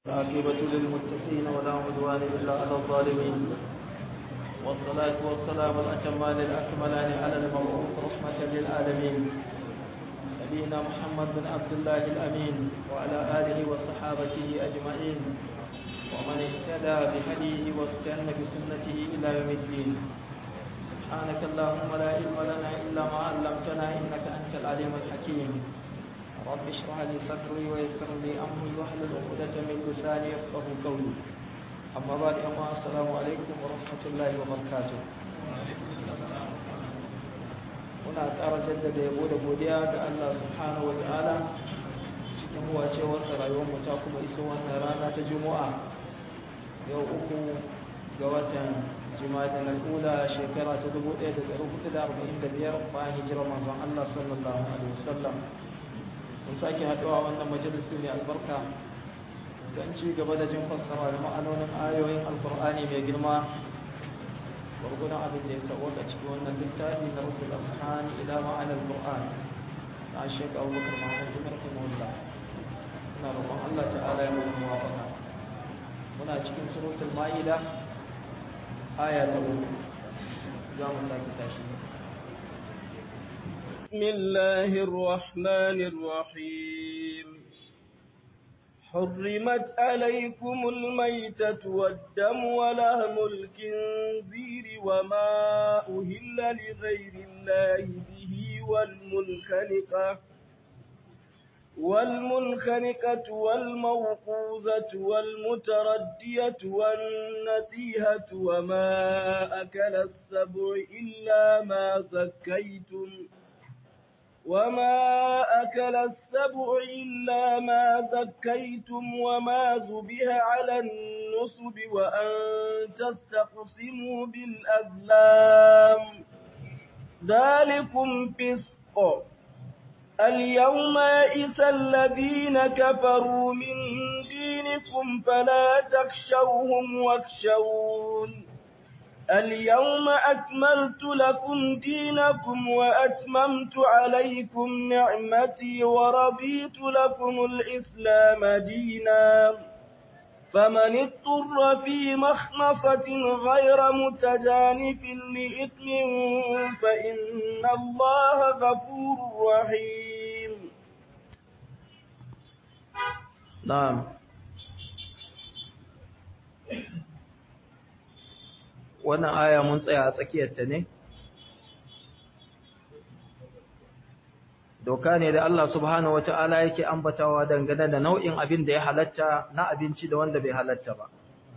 العاقبة للمتقين ولا عدوان إلا على الظالمين والصلاة والسلام الأتمان الأكملان على المبعوث رحمة للعالمين نبينا محمد بن عبد الله الأمين وعلى آله وصحابته أجمعين ومن اهتدى بهديه واستنى بسنته إلى يوم الدين سبحانك اللهم لا علم لنا إلا ما علمتنا إنك أنت العليم الحكيم رب اشرح لي صدري ويسر لي امري واحلل عقدة من لساني يفقهوا قولي اما بعد اما السلام عليكم ورحمة الله وبركاته muna ƙara jaddada yabo da godiya ga Allah subhanahu wata'ala cikin huwacewarsa rayuwarmu ta kuma iso wannan rana ta juma'a yau uku ga watan jima'a na kula shekara ta 1445 bayan hijirar manzon Allah sallallahu alaihi wasallam mun sake haɗuwa wannan majalisi mai albarka don ci gaba da jin fassara da ma'anonin ayoyin alkur'ani mai girma gwargwadon abin da ya sauwaka cikin wannan littafi na rusul ashan ila ma'anar qur'an na shek abubakar mahmud bin rahimahullah ina roƙon allah ta'ala ya mana muwafaqa muna cikin suratul ma'ida aya ta uku za mu sake tashi بسم الله الرحمن الرحيم حرمت عليكم الميتة والدم ولهم الكنزير وما أهل لغير الله به والمنخنقة والمنخنقة والموقوذة والمتردية والنتيهة وما أكل السبع إلا ما زكيتم وما أكل السبع إلا ما ذكيتم وما ذبه على النصب وأن تستقسموا بالأزلام ذلكم فسق اليوم يئس الذين كفروا من دينكم فلا تخشوهم واخشون اليوم أكملت لكم دينكم وأتممت عليكم نعمتي ورضيت لكم الإسلام دينا فمن اضطر في مخنصة غير متجانف لإثم فإن الله غفور رحيم نعم wannan aya mun tsaya a tsakiyarta ne doka ne da Allah subhanahu wata'ala yake ambatawa dangane da nau'in abin da ya halatta na abinci da wanda bai halatta ba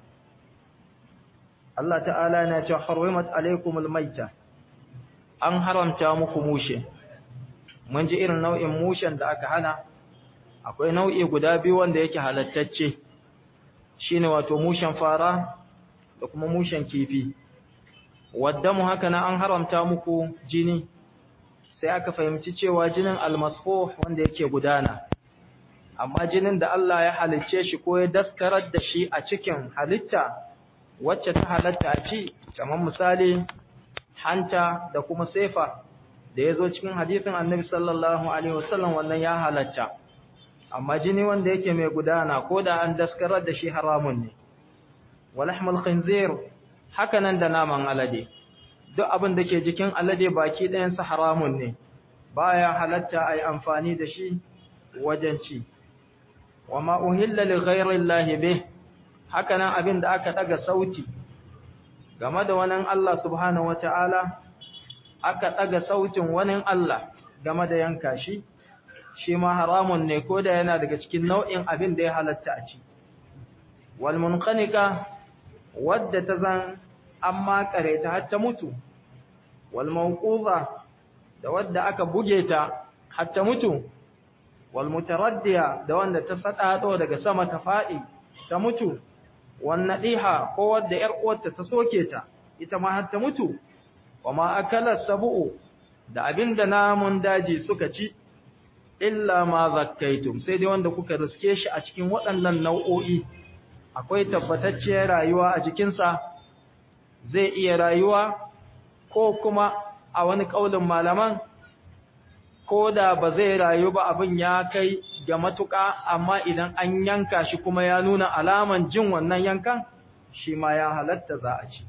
Allah ta'ala yana cewa harimat alaikumul maita an haramta muku mushe mun ji irin nau'in mushen da aka hana akwai nau'i guda biyu wanda yake halattacce shine wato mushen fara da kuma mushen kifi waddamu haka na an haramta muku jini sai aka fahimci cewa jinin almasfuh wanda yake gudana amma jinin da Allah ya halicce shi ko ya daskarar da shi a cikin halitta wacce ta halatta a ci kamar misali hanta da kuma sefa da ya zo cikin hadisin annabi sallallahu alaihi wasallam wannan ya halatta amma jini wanda yake mai gudana ko da an daskarar da shi haramun ne walahmul khinzir hakanan da naman alade duk abin da ke jikin alade baki ɗayan sa haramun ne baya halatta ai amfani da shi wajen ci wama uhilla li ghayri llahi bih hakanan abin da aka daga sauti game da wani Allah subhanahu wataala aka daga sautin wani Allah game da yanka shi shi ma haramun ne ko da yana daga cikin nau'in abin da ya halatta a ci wal munqanika wadda ta zan an makare ta har ta mutu wal mawquza da wadda aka buge ta har ta mutu wal mutaraddiya da wanda ta sadado daga sama ta fadi ta mutu wan nadiha ko wadda yar uwarta ta soke ta ita ma har ta mutu wama akala sabu da abinda namun daji suka ci illa ma zakkaitum sai dai wanda kuka riske shi a cikin waɗannan nau'o'i akwai tabbatacciyar rayuwa a jikinsa zai iya rayuwa ko kuma a wani ƙaulin malaman ko da ba zai rayu ba abin ya kai ga matuƙa amma idan an yanka shi kuma ya nuna alaman jin wannan yankan shi ma ya halatta za a ci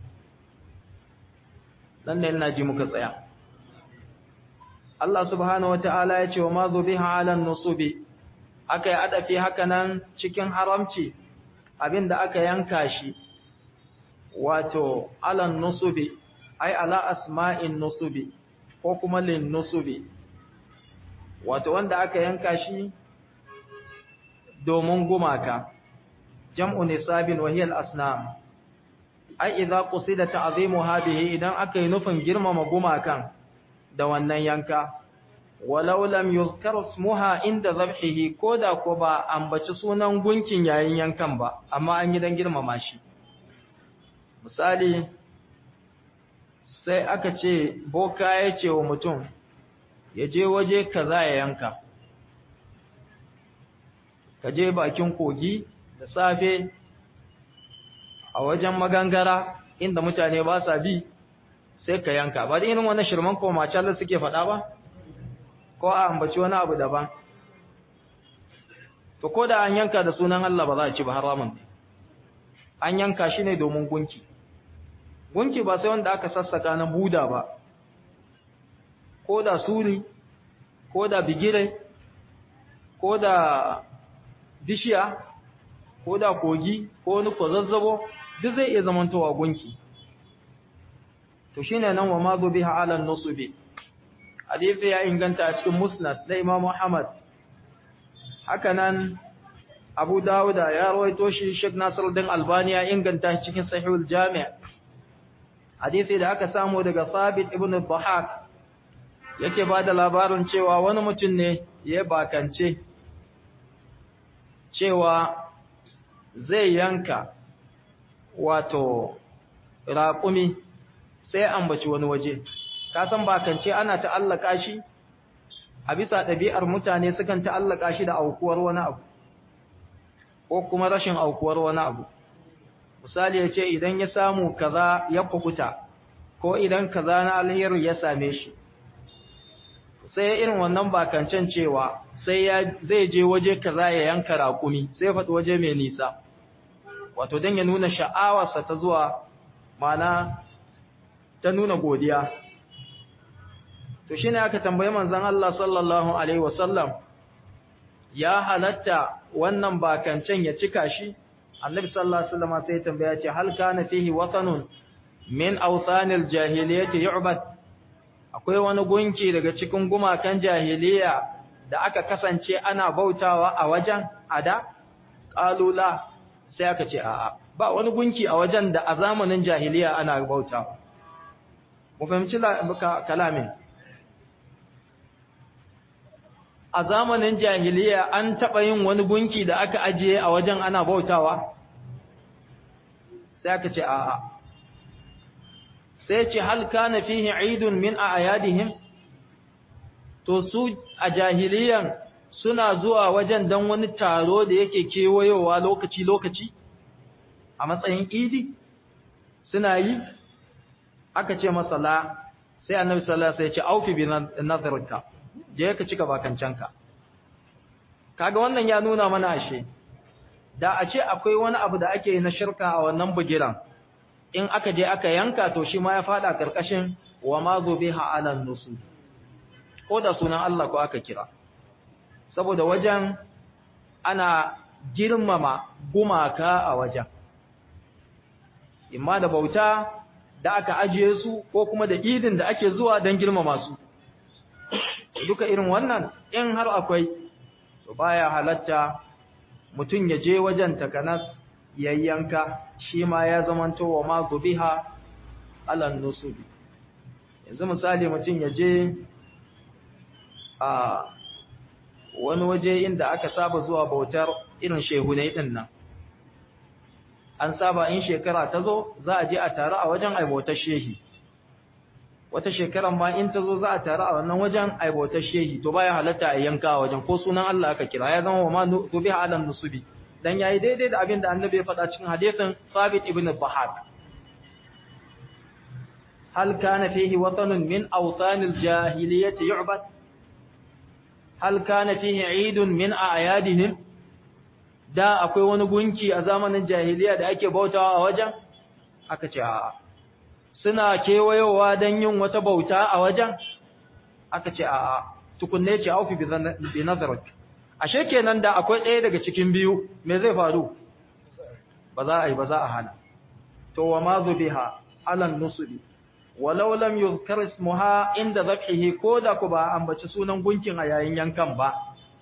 dan ne ina ji muka tsaya Allah subhanahu wata'ala ya ce wa ma zubiha ala nusubi aka yi adafi haka nan cikin haramci abinda aka yanka shi wato ala nusubi ai ala asma'in nusubi ko kuma lin nusubi wato wanda aka yanka shi domin gumaka jam'u nisabin wa hiya al-asnam ai idza qusida ta'zimu hadhihi idan aka yi nufin girmama gumakan da wannan yanka walau lam yuzkar ismuha inda zabhihi koda ko ba ambaci sunan gunkin yayin yankan ba amma an yi dan girmama shi misali sai aka ce boka ya ce wa mutum ya je waje kaza ya yanka ka je bakin kogi da safe a wajen magangara inda mutane ba sa bi sai ka yanka ba da irin wannan shirman ko macalar suke faɗa ba ko a ambaci wani abu daban to ko da an yanka da sunan Allah ba za a ci ba haramun an yanka shi ne domin gunki gunki ba sai wanda aka sassaka na buda ba ko da suri ko da bigire ko da bishiya ko da kogi ko wani kwazazzabo duk zai iya zamantowa gunki to shine nan wa ma biha ala nusubi hadisi ya inganta a cikin musnad da Imam Muhammad haka nan Abu Dawud ya rawaito shi Sheikh Nasiruddin Albani ya inganta shi cikin Sahihul Jami' hadisi da aka samu daga Sabit ibn Dhahak yake bada labarin cewa wani mutum ne ya bakance cewa zai yanka wato raƙumi sai ambaci wani waje ka san bakance ana ta'allaka shi a bisa ɗabi'ar mutane sukan ta'allaka shi da aukuwar wani abu ko kuma rashin aukuwar wani abu misali ya ce idan ya samu kaza ya kukuta ko idan kaza na alheri ya same shi sai irin wannan bakancen cewa sai ya zai je waje kaza ya yanka raƙumi sai faɗi waje mai nisa wato don ya nuna sha'awarsa ta zuwa mana ta nuna godiya to shine aka tambayi manzon Allah sallallahu alaihi wasallam ya halatta wannan bakancen ya cika shi annabi sallallahu alaihi wasallam sai ya tambaya ce hal kana fihi watanun min awthanil jahiliyyati yu'bad akwai wani gunki daga cikin gumakan jahiliya da aka kasance ana bautawa a wajen ada qalula sai aka ce a'a ba wani gunki a wajen da a zamanin jahiliya ana bautawa mu fahimci kalamin a zamanin jahiliya an taɓa yin wani gunki da aka ajiye a wajen ana bautawa sai aka ce a'a sai ce hal kana fihi idun min a'yadihim to su a jahiliyan suna zuwa wajen dan wani taro da yake kewayowa lokaci lokaci a matsayin idi suna yi aka ce masa la sai annabi sallallahu alaihi wasallam ya ce aufi bi nazarka je ka cika bakancanka kaga wannan ya nuna mana ashe da a ce akwai wani abu da ake yi na shirka a wannan bugiran in aka je aka yanka to shi ma ya fada karkashin wa ma zubiha ala nusu ko da sunan Allah ko aka kira saboda wajen ana girmama gumaka a wajen imma da bauta da aka ajiye su ko kuma da idin da ake zuwa don girmama su duka irin wannan in har akwai to baya halatta mutum ya je wajen takanas yayyanka shi ma ya zamanto wa ma gubiha alan nusubi yanzu misali mutum ya je a wani waje inda aka saba zuwa bautar irin shehunai din nan an saba in shekara ta zo za a je a taru a wajen aibotar shehi wata shekaran ma in ta zo za a taru a wannan wajen aibotar shehi to baya halatta a yanka a wajen ko sunan Allah aka kira ya zama wa ma tubiha alan nusubi dan yayi daidai da abin da annabi ya faɗa cikin hadisin Sabit ibn Bahad hal kana fihi watanun min awtanil jahiliyyati yu'bad hal kana fihi eidun min a'yadihim da akwai wani gunki a zamanin jahiliya da ake bautawa a wajen aka ce a'a suna kewayowa don yin wata bauta a wajen aka ce a'a tukunne ce aufi bi nazarak ashe kenan da akwai ɗaya daga cikin biyu me zai faru ba za a yi ba za a hana to wa ma zubiha alan nusubi walau lam yuzkar ismuha inda zabhihi ko da ku ba ambaci sunan gunkin a yayin yankan ba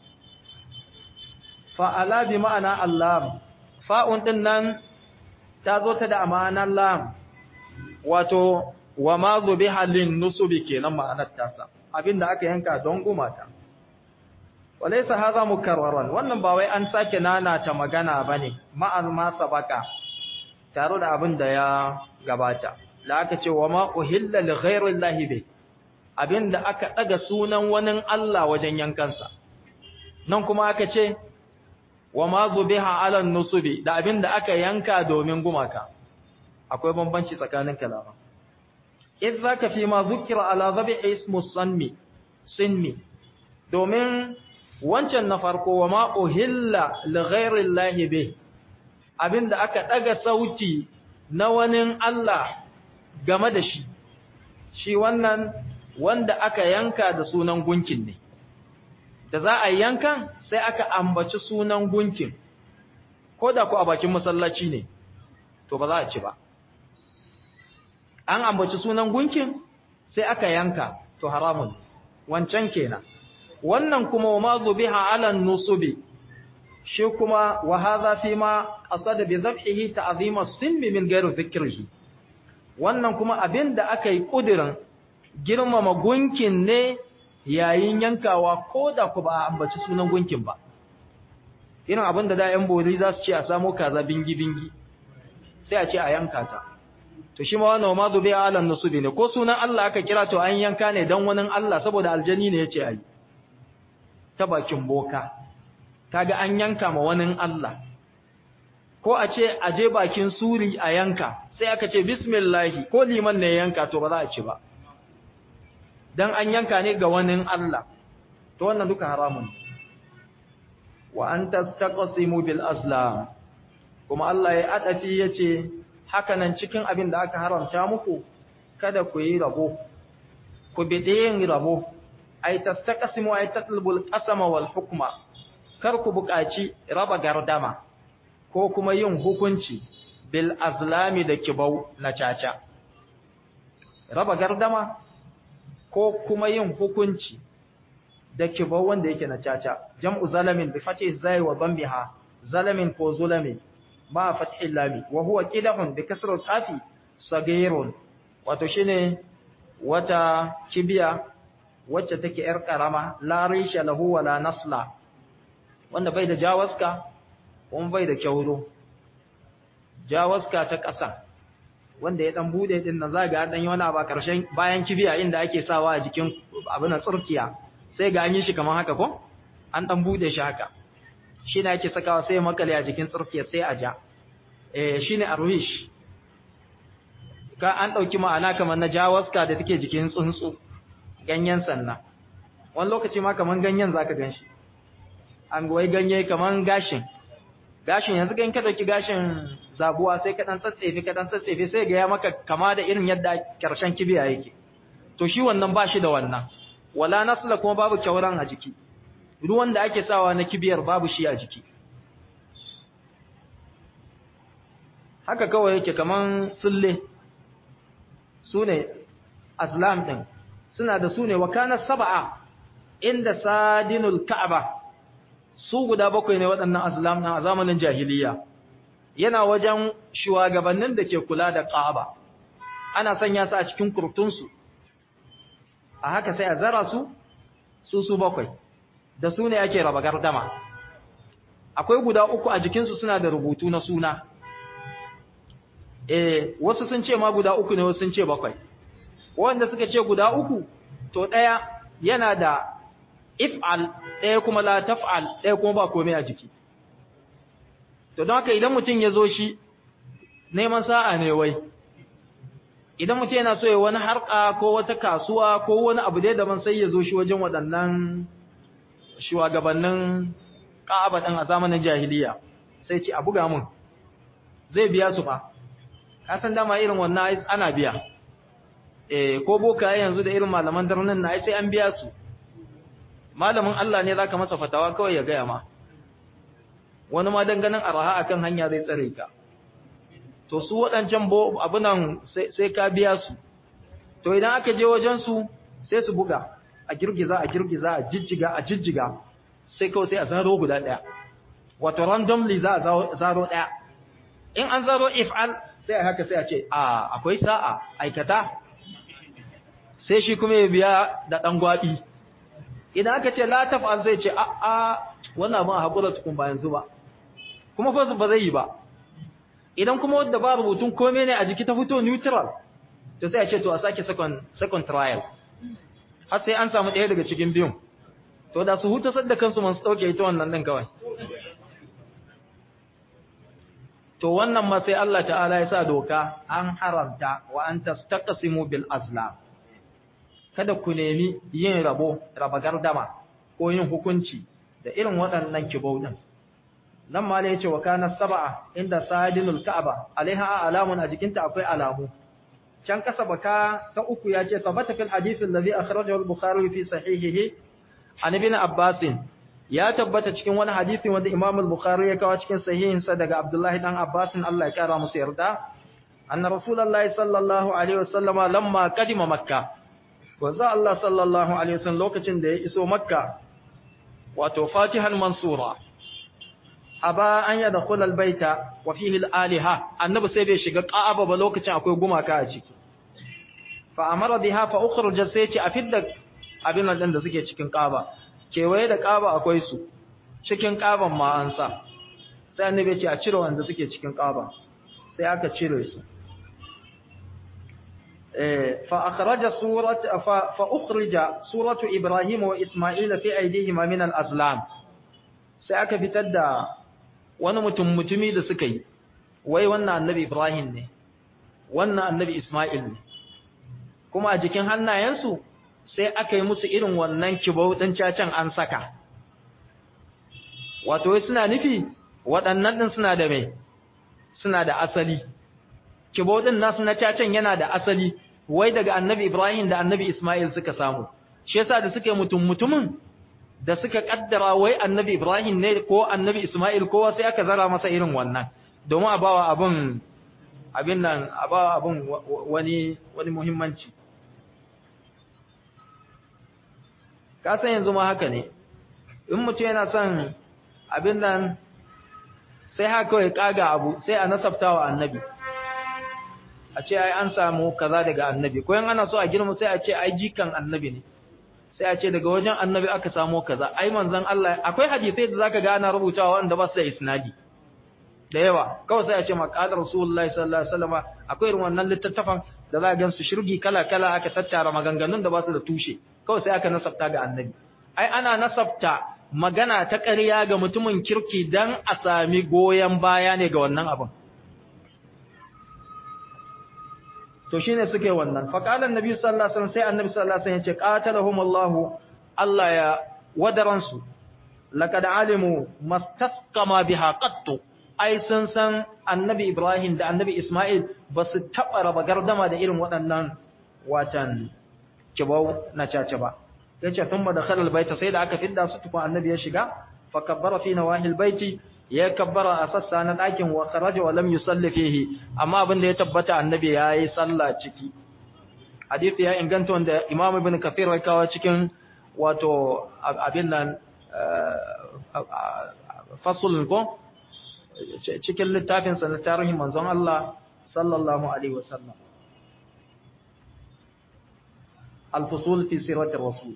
fa ala bi ma'ana allah fa'un din nan ta zo ta da amanan lam wato wa ma zubiha lin nusubi kenan ma'anar tasa abinda aka yanka don gumata walaysa hadha mukarraran wannan ba wai an sake nana ta magana bane ma'al ma sabaka tare da abin da ya gabata la aka ce wa ma uhilla li ghayri llahi bi abinda aka daga sunan wani Allah wajen yankansa nan kuma aka ce wa ma zubiha ala nusubi da abinda aka yanka domin gumaka akwai bambanci tsakanin kalama idh zaka fi ma zukira ala zabi ismu sanmi sinmi domin wancan na farko wa ma uhilla li ghayri llahi bi abinda aka daga sauti na wani Allah game da shi shi wannan wanda aka yanka da sunan gunkin ne da za a yankan sai aka ambaci sunan gunkin ko da ku a bakin masallaci ne to ba za a ci ba an ambaci sunan gunkin sai aka yanka to haramun wancan kenan wannan kuma wa ma zubiha ala nusubi shi kuma wa hadha fi ma qasada bi dhabhihi ta'zima as-sinmi min ghairi dhikrihi wannan kuma abinda aka yi kudirin girmama gunkin ne yayin yankawa ko da ku ba a ambaci sunan gunkin ba irin abinda da yan bori za su ce a samo kaza bingi bingi sai a ce a yanka ta to shi ma wannan ma zubi ala nusubi ne ko sunan Allah aka kira to an yanka ne dan wani Allah saboda aljani ne yace ai ta bakin boka kaga an yanka ma wani Allah ko a ce a je bakin suri a yanka sai aka ce bismillah ko liman ne yanka to ba za a ci ba dan an yanka ne ga wani Allah to wannan duka haramun wa an tastaqsimu bil aslam kuma Allah ya adafi yace haka nan cikin abin da aka haramta muku kada ku yi rabo ku bide yin rabo ay tastaqsimu ay tatlubul qasama wal hukma kar ku buƙaci raba gardama ko kuma yin hukunci bil azlami da kibau na caca raba gardama ko kuma yin hukunci da kibau wanda yake na caca jam'u zalamin bi fatih zai wa dambiha zalamin ko zulami ma fathil lami wa huwa qidahun bi kasr al-qafi sagirun wato shine wata kibiya wacce take yar karama la risha lahu wala nasla wanda bai da jawaska kuma bai da kyauro jawaska ta ƙasa wanda ya dan bude din nan zaga dan yi wani ba karshen bayan kibiya inda ake sawa a jikin abin nan tsurkiya sai ga an yi shi kamar haka ko an dan bude shi haka shi ne ake sakawa sai makale a jikin tsurkiya sai a ja eh shine arwish ka an dauki ma'ana kamar na jawaska da take jikin tsuntsu ganyen sanna wani lokaci ma kamar ganyen zaka ganshi an wai ganye kamar gashin gashin yanzu kan ka dauki gashin zabuwa sai ka dan tsatsefe ka dan tsatsefe sai ga ya maka kama da irin yadda karshen kibiya yake to shi wannan ba shi da wannan wala nasla kuma babu kyauran a jiki ruwan da ake sawa na kibiyar babu shi a jiki haka kawai yake kaman sulle sune aslam din suna da sune wa kana sab'a inda sadinul ka'aba su guda bakwai ne waɗannan aslam din a zamanin jahiliya yana wajen shugabannin da ke kula da ka'aba ana sanya su a cikin kurtunsu a haka sai a zara su su su bakwai da su ne ake raba gardama akwai guda uku a jikinsu suna da rubutu na suna eh wasu sun ce ma guda uku ne wasu sun ce bakwai wanda suka ce guda uku to ɗaya yana da if'al ɗaya kuma la taf'al ɗaya kuma ba komai a jiki to don haka idan mutum ya zo shi neman sa'a ne wai idan mutum yana so ya wani harka ko wata kasuwa ko wani abu dai daban sai ya zo shi wajen waɗannan shugabannin Ka'aba din a zamanin jahiliya sai ce a buga mun zai biya su fa ka san dama irin wannan ana biya eh ko boka yanzu da irin malaman darnin na sai an biya su malamin Allah ne zaka masa fatawa kawai ya gaya ma wani ma danganin araha akan hanya zai tsare ka to su waɗancan bo abunan sai ka biya su to idan aka je wajen su sai su buga a girgiza a girgiza a jijjiga a jijjiga sai kawai sai a zaro guda ɗaya wato randomly za a zaro ɗaya in an zaro if'al sai a haka sai a ce a akwai sa'a aikata sai shi kuma ya biya da ɗan gwaɓi idan aka ce la taf'al zai ce a a wannan abin a haƙura tukun ba yanzu ba kuma fa ba zai yi ba idan kuma wadda ba rubutun komai ne a jiki ta fito neutral to sai a ce to a sake second second trial har sai an samu ɗaya daga cikin biyun to da su huta sadda kansu man su ɗauke ita wannan ɗin kawai to wannan ma sai Allah ta'ala ya sa doka an haramta wa an tastaqsimu bil azlam kada ku nemi yin rabo raba gardama ko yin hukunci da irin waɗannan kibau din nan ma ne yace wa kana sab'a inda sadinul ka'aba alaiha alamun a jikinta akwai alamu can kasa baka ta uku yace sabata fil hadith alladhi akhrajahu al-bukhari fi sahihihi an ibn abbas ya tabbata cikin wani hadisi wanda imam al-bukhari ya kawo cikin sahihin sa daga abdullahi dan abbas Allah ya kara musu yarda anna rasulullahi sallallahu alaihi wasallama lamma qadima makkah wanzu Allah sallallahu alaihi wasallam lokacin da ya iso makka wato fatihan mansura aba an ya dakhula albayta wa fihi alaliha annabi sai bai shiga ka'aba ba lokacin akwai gumaka a ciki fa amara biha fa ukhruja sai ce a fidda abin nan da suke cikin ka'aba kewaye da ka'aba akwai su cikin ka'aban ma an sa sai annabi ya ce a cire wanda suke cikin ka'aba sai aka cire su فأخرج سورة فأخرج سورة إبراهيم وإسماعيل في أيديهما من الأزلام سأك بتدى wani mutum mutumi da suka yi wai wannan annabi Ibrahim ne wannan annabi Ismail ne kuma a jikin hannayensu sai aka yi musu irin wannan kibau din cacan an saka wato wai suna nufi waɗannan din suna da mai suna da asali kibau din nasu na cacan yana da asali wai daga annabi Ibrahim da annabi Ismail suka samu shi yasa da suka mutum mutumin da suka kaddara wai annabi Ibrahim ne ko annabi Ismail ko sai aka zara masa irin wannan domin a bawa abun abin nan a bawa abun wani wani muhimmanci ka san yanzu ma haka ne in mutum yana son abin nan sai haka kawai kaga abu sai a nasabtawa annabi a ce ai an samu kaza daga annabi ko ana so a girma sai a ce ai jikan annabi ne sai a ce daga wajen annabi aka samu kaza ai manzon Allah akwai hadisi da zaka ga ana rubutawa wanda ba su da isnadi da yawa kawai sai a ce maqalar rasulullahi sallallahu alaihi wasallam akwai irin wannan littattafan da za ka gansu shirgi kala kala aka tattara maganganun da ba su da tushe kawai sai aka nasabta ga annabi ai ana nasabta magana ta ƙarya ga mutumin kirki dan a sami goyen baya ne ga wannan abin to shine suke wannan fa qala annabi sallallahu alaihi wasallam sai annabi sallallahu alaihi wasallam ya ce qatalahumullahu Allah ya wadaransu laqad alimu mastasqama biha qattu ai sun san annabi Ibrahim da annabi Ismail ba su taba raba gardama da irin waɗannan watan kibau na caca ba yace thumma dakhala albayta sai da aka fidda su tukun annabi ya shiga fa kabbara fi nawahil baiti ya kabbara a sassa na ɗakin wa kharaja wa lam yusalli fihi amma abin da ya tabbata annabi yayi sallah ciki hadisi ya inganta wanda Imam Ibn Kathir ya kawo cikin wato abin nan fasul ko cikin littafin sa na tarihin manzon Allah sallallahu alaihi wasallam al-fusul fi siratir rasul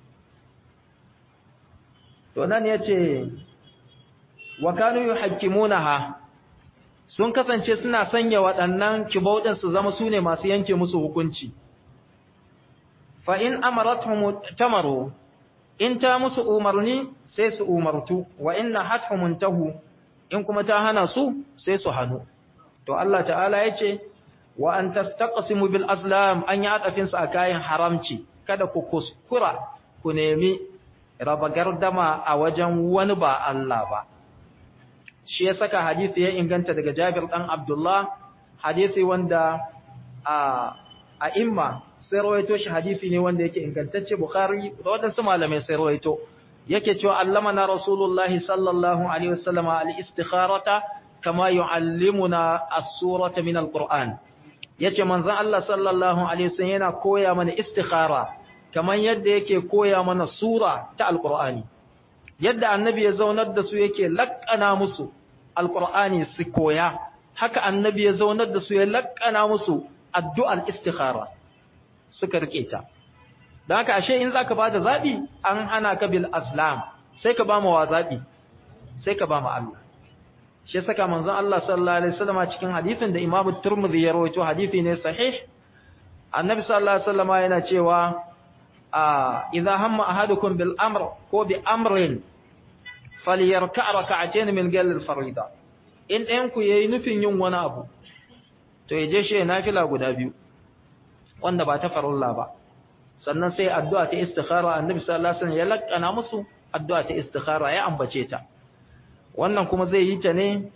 to nan yace wa kanu yuhakkimunaha sun kasance suna sanya waɗannan kibaudin su zama sune masu yanke musu hukunci fa in amaratuhum tamaru in ta musu umarni sai su umartu wa in nahathum tahu in kuma ta hana su sai su hanu to Allah ta'ala yace wa an tastaqsimu bil azlam an ya atafin sa kayan haramci kada ku kuskura ku nemi raba gardama a wajen wani ba Allah ba shi ya saka hadisi ya inganta daga Jabir dan Abdullah hadisi wanda a a imma sai rawaito shi hadisi ne wanda yake ingantacce Bukhari da wadansu malamai sai rawaito yake cewa allamana rasulullahi sallallahu alaihi wasallam al-istikharata kama yuallimuna as-surata min al-Qur'an yace manzon Allah sallallahu alaihi wasallam yana koya mana istikhara kaman yadda yake koya mana sura ta al-Qur'ani yadda annabi ya zaunar da su yake lakkana musu al-Qur'ani su koya haka annabi ya zaunar da su ya lakkana musu addu'ar istikhara suka rike ta don haka ashe in zaka bada zabi an hana ka bil aslam sai ka ba mu wa zabi sai ka ba mu Allah shi saka manzon Allah sallallahu alaihi wasallam cikin hadisin da Imam Tirmidhi ya rawaito hadisi ne sahih Annabi sallallahu alaihi wasallam yana cewa a idza hamma ahadukum bil amr ko bi amrin falyarka rak'atayn min gal al farida in ɗayan ku yayi nufin yin wani abu to yaje shi nafila guda biyu wanda ba ta farilla ba sannan sai addu'a ta istikhara Annabi sallallahu alaihi wasallam ya lakkana musu addu'a ta istikhara ya ambace ta wannan kuma zai yi ta ne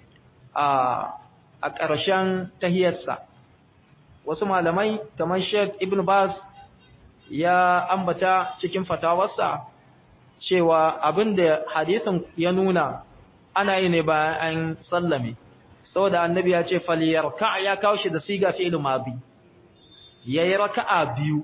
a ƙarshen tahiyarsa wasu malamai kamar Sheikh Ibn Baz ya ambata cikin fatawarsa cewa abinda hadisin ya nuna ana yi ne bayan an sallame saboda annabi ya ce falyarka ya kawo shi da siga fi'il madi yayi raka'a biyu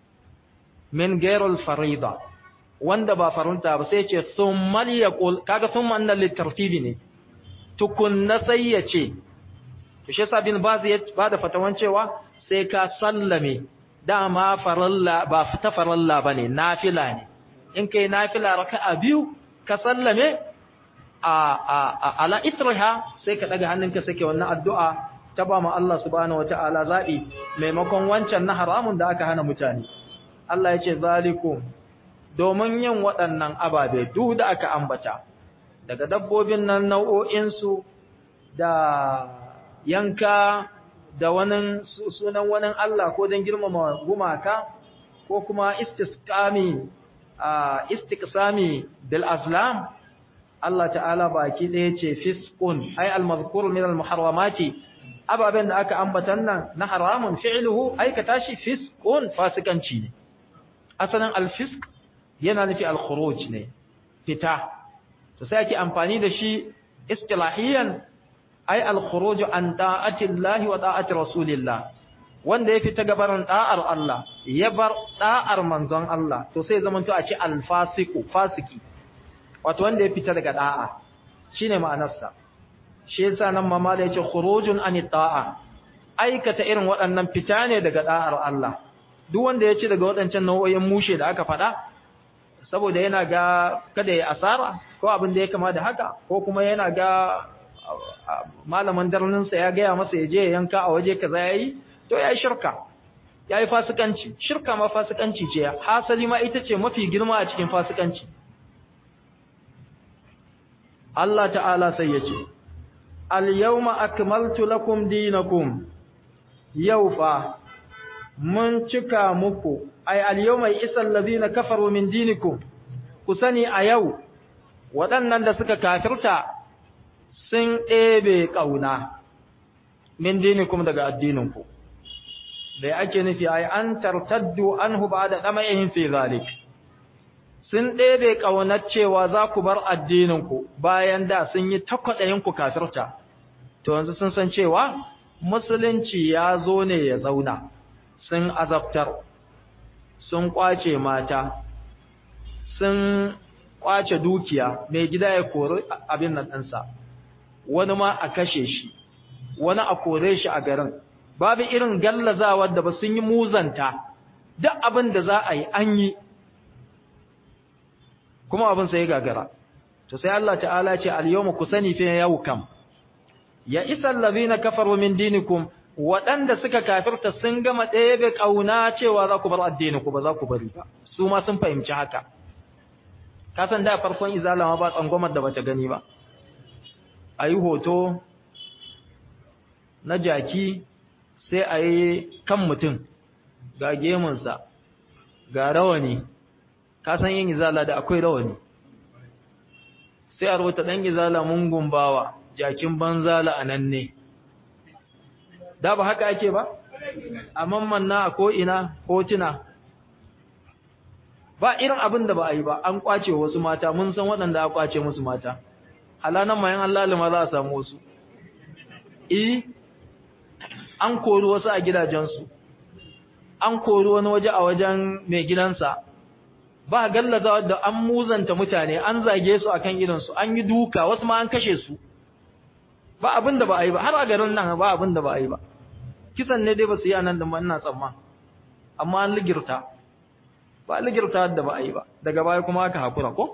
min ghairil farida wanda ba farunta ba sai ce thumma liyaqul kaga thumma annal litartibi ne tukunna sai ya ce to shi sabin ba zai ba da fatawan cewa sai ka sallame dama faralla ba ta faralla bane nafila ne in kai nafila raka'a biyu ka sallame a a ala itraha sai ka daga hannunka sake wannan addu'a ta ba mu Allah subhanahu wataala zabi maimakon wancan na haramun da aka hana mutane Allah ya ce zalikum domin yin waɗannan ababe duk da aka ambata daga dabbobin nan nau'o'insu da yanka da wani sunan wani Allah ko don girmama gumaka ko kuma istisqami istiqsami bil azlam Allah ta'ala baki ɗaya ce fisqun ay al-mazkur min al-muharramati ababen da aka ambatan nan na haramun fi'luhu aikata shi fisqun fasikanci ne asalin al-fisq yana nufi al-khuruj ne fita to sai ake amfani da shi istilahiyan ay al-khuruj an ta'ati Allah wa ta'ati Rasulillah wanda ya fita gabarin da'ar Allah ya bar da'ar manzon Allah to sai zaman to a ce al-fasiqu fasiki wato wanda ya fita daga da'a shine ma'anarsa shi yasa nan mamala yace khurujun an ta'a aikata irin waɗannan fita ne daga da'ar Allah duk wanda ya ci daga waɗancan nau'o'in mushe da aka faɗa saboda yana ga kada ya asara ko abin da ya kama da haka ko kuma yana ga malamin darninsa ya gaya masa ya je ya yanka a waje kaza yayi to yayi shirka yayi fasikanci shirka ma fasikanci ce hasali ma ita ce mafi girma a cikin fasikanci Allah ta'ala sai ya ce al-yawma akmaltu lakum dinakum yau fa mun cika muku ay al-yawma isal ladina kafaru min dinikum ku sani a yau waɗannan da suka kafirta sun ɗebe ƙauna min dinikum daga addininku da ake nufi ai an tartaddu anhu ba'da dama'ihin fi zalik sun ɗebe ƙaunar cewa za ku bar addininku bayan da sun yi takwaɗayin ku kafirta to yanzu sun san cewa musulunci ya zo ne ya zauna sun azabtar sun kwace mata sun kwace dukiya mai gida ya kori abin nan ɗansa wani ma a kashe shi wani a kore shi a garin babu irin gallazawar da ba sun yi muzanta duk abin da za a yi an yi kuma abin sai gagara to sai Allah ta'ala ce al-yawma kusani fi yau kam ya isal ladina kafaru min dinikum waɗanda suka kafirta sun gama ɗebe ƙauna cewa za ku bar addininku ba za ku bari ba su ma sun fahimci haka ka san da farkon izalama ba tsangwamar da bata gani ba a yi hoto na jaki sai a yi kan mutum ga gemunsa ga rawani ka san yin izala da akwai rawani sai a rubuta dan izala mun gumbawa jakin banzala anan ne da ba haka ake ba a mammanna a ko ina hotuna ba irin abin da ba a yi ba an kwace wasu mata mun san waɗanda aka kwace musu mata halanan mayan Allah lima za a samu wasu eh an kori wasu a gidajensu an kori wani waje a wajen mai gidansa ba gallaza da an muzanta mutane an zage su akan idansu an yi duka wasu ma an kashe su ba abin da ba a yi ba har a garin nan ba abin da ba a yi ba kisan ne dai ba su yi anan da ina tsamma amma an ligirta ba ligirta da ba a yi ba daga baya kuma aka hakura ko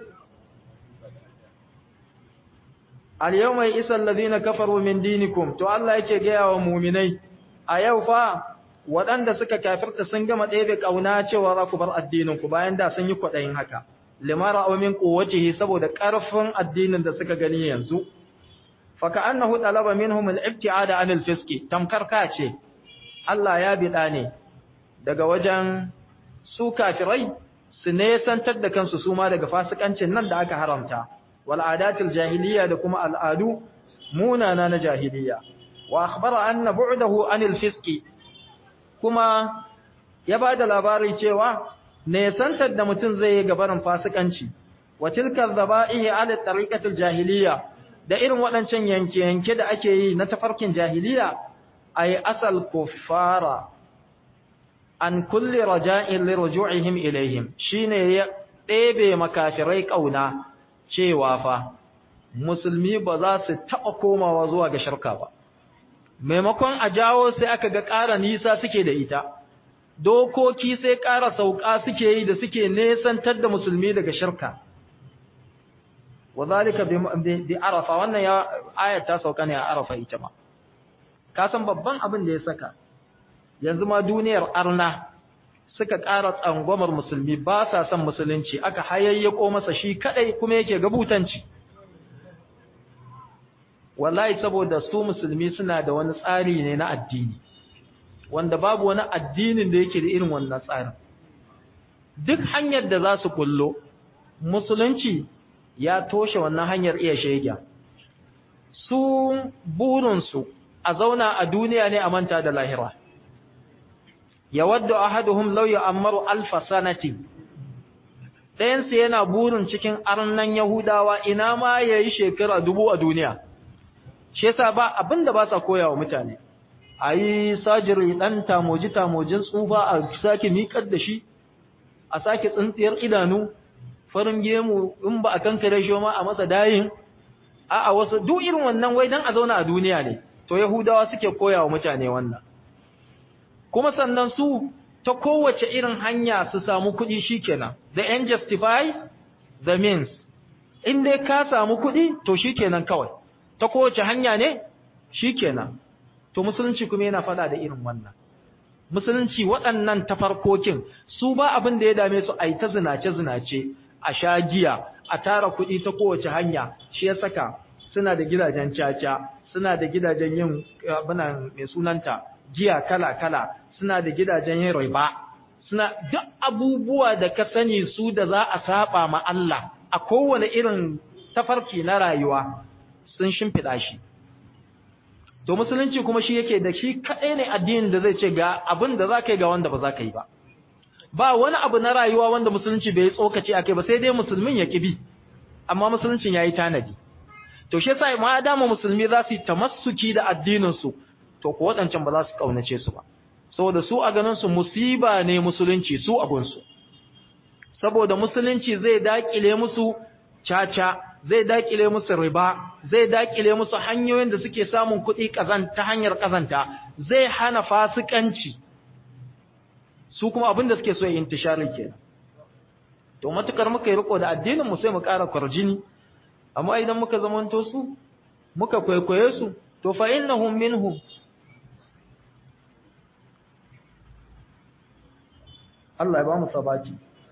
al-yawma yasal ladina kafaru min dinikum to Allah yake ga wa mu'minai a yau fa waɗanda suka kafirta sun gama ɗebe kauna cewa za ku bar addinin ku bayan da sun yi kwaɗayin haka limara aw min quwwatihi saboda ƙarfin addinin da suka gani yanzu fa ka'annahu talaba minhum al-ibti'ada 'anil fiski tamkar ka ce Allah ya bida ne daga wajen su kafirai su nesantar da kansu su ma daga fasikancin nan da aka haramta wal adatil jahiliya da kuma al'adu munana na jahiliya wa akhbara anna bu'dahu anil fiski kuma ya bada labari cewa nesantar da mutum zai yi gabarin fasikanci wa tilka dhaba'ihi ala tariqatil jahiliya da irin waɗancan yanke-yanke da ake yi na tafarkin jahiliya ay asal kuffara an kulli raja'in li ruju'ihim ilaihim shine ya ɗebe makafirai kauna cewa fa musulmi ba za su taɓa komawa zuwa ga shirka ba maimakon a jawo sai aka ga ƙara nisa suke da ita dokoki sai ƙara sauƙa suke yi da suke nesantar da musulmi daga shirka wazalika bi arafa wannan ya ayat ta sauka ne a arafa ita ma ka san babban abin da ya saka yanzu ma duniyar arna suka ƙara tsangwamar musulmi ba sa son musulunci aka hayayyako masa shi kadai kuma yake gabutanci wallahi saboda su musulmi suna da wani tsari ne na addini wanda babu wani addinin da yake da irin wannan tsarin duk hanyar da za su kullo musulunci ya toshe wannan hanyar iya shege su burinsu a zauna a duniya ne a manta da lahira yawaddu ahaduhum law ya'maru alf sanati dayan su yana burin cikin arnan yahudawa ina ma yayi shekara dubu a duniya shi yasa ba abinda ba sa koyawa mutane ayi sajiri dan tamoji tamojin tsufa a sake miƙar da shi a sake tsintsiyar idanu farin gemu in ba a kankare shi ma a masa dayin a a wasu duk irin wannan wai dan a zauna a duniya ne to yahudawa suke koyawa mutane wannan kuma sannan su ta kowace irin hanya su samu kuɗi shikenan the end justify the means in dai ka samu kuɗi to shikenan kawai ta kowace hanya ne shikenan to musulunci kuma yana faɗa da irin wannan musulunci waɗannan tafarkokin su ba abin da ya dame su a yi ta zinace zinace a sha giya a tara kuɗi ta kowace hanya shi ya saka suna da gidajen caca suna da gidajen yin abinan mai sunanta giya kala kala suna da gidajen yin riba suna duk abubuwa da ka sani su da za a saba ma Allah a kowane irin tafarki na rayuwa sun shimfiɗa shi to musulunci kuma shi yake da shi kaɗai ne addinin da zai ce ga abin da za ka yi ga wanda ba za ka yi ba ba wani abu na rayuwa wanda musulunci bai tsokace a kai ba sai dai musulmin ya bi amma musuluncin ya yi tanadi to shi yasa ma dama musulmi za su yi tamassuki da addininsu to ko waɗancan ba za su ƙaunace su ba saboda su a ganin su musiba ne musulunci su abunsu saboda musulunci zai dakile musu caca zai dakile musu riba zai dakile musu hanyoyin da suke samun kuɗi ta hanyar kazanta zai hana fasikanci su kuma abin da suke so yin intisharin kenan to matukar muka yi riko da addinin mu sai mu ƙara kwarjini amma idan muka zamanto su muka kwaikwaye su to fa innahum minhum Allah ya ba mu sabati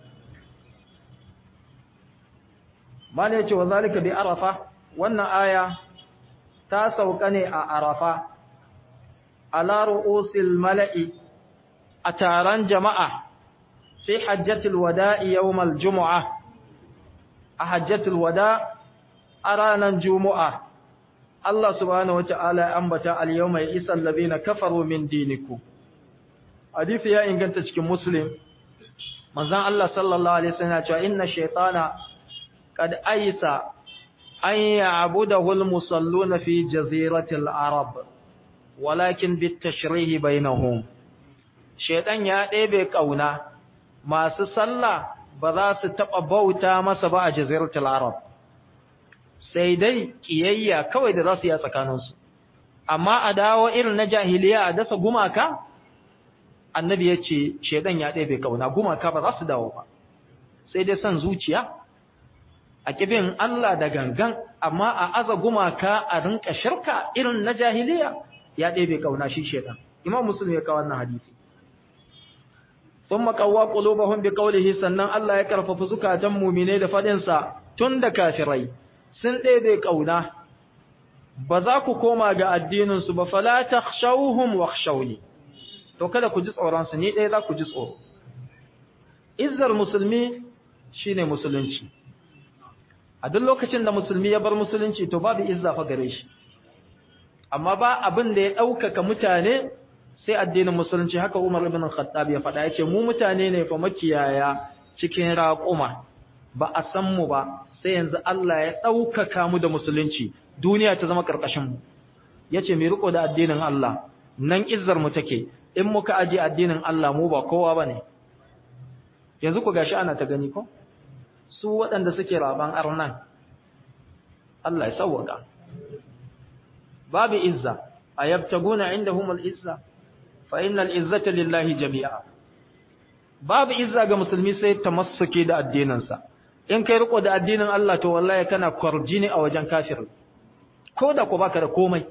mala yace wa zalika bi arafa wannan aya ta sauka ne a arafa ala ru'usil mala'i a taron jama'a fi hajjatul wada'i yawmal jumu'a a hajjatul wada a ranar jumu'a Allah subhanahu wata'ala ya ambata al-yawma ya'isal ladina kafaru min dinikum hadisi ya inganta cikin muslim manzon Allah sallallahu alaihi wasallam ya ce inna shaytana qad aysa an ya'budahu al-musalluna fi jaziratil arab walakin bit tashrihi bainahum shaytan ya ɗebe kauna masu sallah ba za su taɓa bauta masa ba a jaziratul arab sai dai kiyayya kawai da za su yi a tsakaninsu amma a dawo irin na jahiliya a dasa gumaka annabi ya ce shaidan ya ɗebe kauna gumaka ba za su dawo ba sai dai son zuciya a kibin Allah da gangan amma a aza gumaka a rinka shirka irin na jahiliya ya ɗebe kauna shi shaidan imam muslim ya kawo wannan hadisi ثم قوى قلوبهم بقوله sannan Allah ya karfafa zukatan mu'mine da fadin sa tun da kafirai sun ɗebe kauna ba za ku koma ga addinin su ba fala takhshawhum wakhshawni to kada ku ji tsoron su ni dai za ku ji tsoro izzar musulmi shine musulunci a duk lokacin da musulmi ya bar musulunci to babu izza fa gare shi amma ba abin da ya ɗaukaka mutane sai addinin musulunci haka Umar ibn Khattab ya faɗa yace mu mutane ne fa makiyaya cikin raƙuma ba a san mu ba sai yanzu Allah ya ɗaukaka mu da musulunci duniya ta zama ƙarƙashin mu yace mai riko da addinin Allah nan izzar mu take in muka aje addinin Allah mu ba kowa bane yanzu ku gashi ana ta gani ko su waɗanda suke raban arnan Allah ya sauwaka babu izza ayabtaguna indahumul izza fa innal izzata lillahi jami'a babu izza ga musulmi sai tamassuke da addininsa in kai riko da addinin Allah to wallahi kana kwarjini a wajen kafir ko da ko baka da komai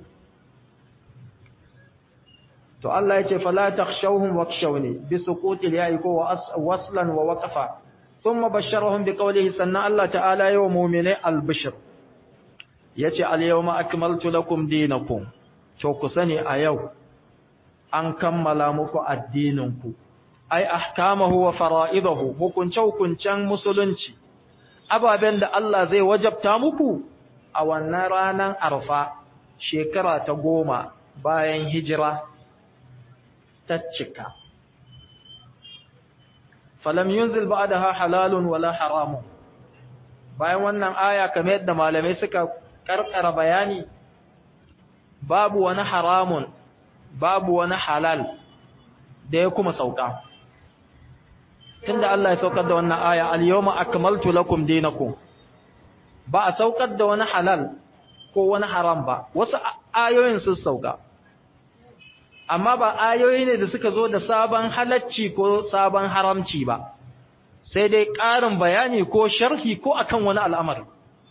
to Allah yace fala takhshawhum wakshawni bi suqutil ya'i ko waslan wa waqfa thumma basharahum bi qawlihi sanna Allah ta'ala yawa mu'mini al-bishr yace al-yawma akmaltu lakum dinakum to ku sani a yau an kammala muku addininku ai ahkamahu wa fara'idahu hukunce hukuncen musulunci ababen da Allah zai wajabta muku a wannan ranar arfa shekara ta goma bayan hijira ta cika falam yunzil ba'daha halalun wala haramun bayan wannan aya kamar yadda malamai suka karkara bayani babu wani haramun babu wani halal da ya kuma sauka tunda Allah ya saukar da wannan aya al-yawma akmaltu lakum dinakum ba a saukar da wani halal ko wani haram ba wasu ayoyin sun sauka amma ba ayoyi ne da suka zo da sabon halacci ko sabon haramci ba sai dai ƙarin bayani ko sharhi ko akan wani al'amari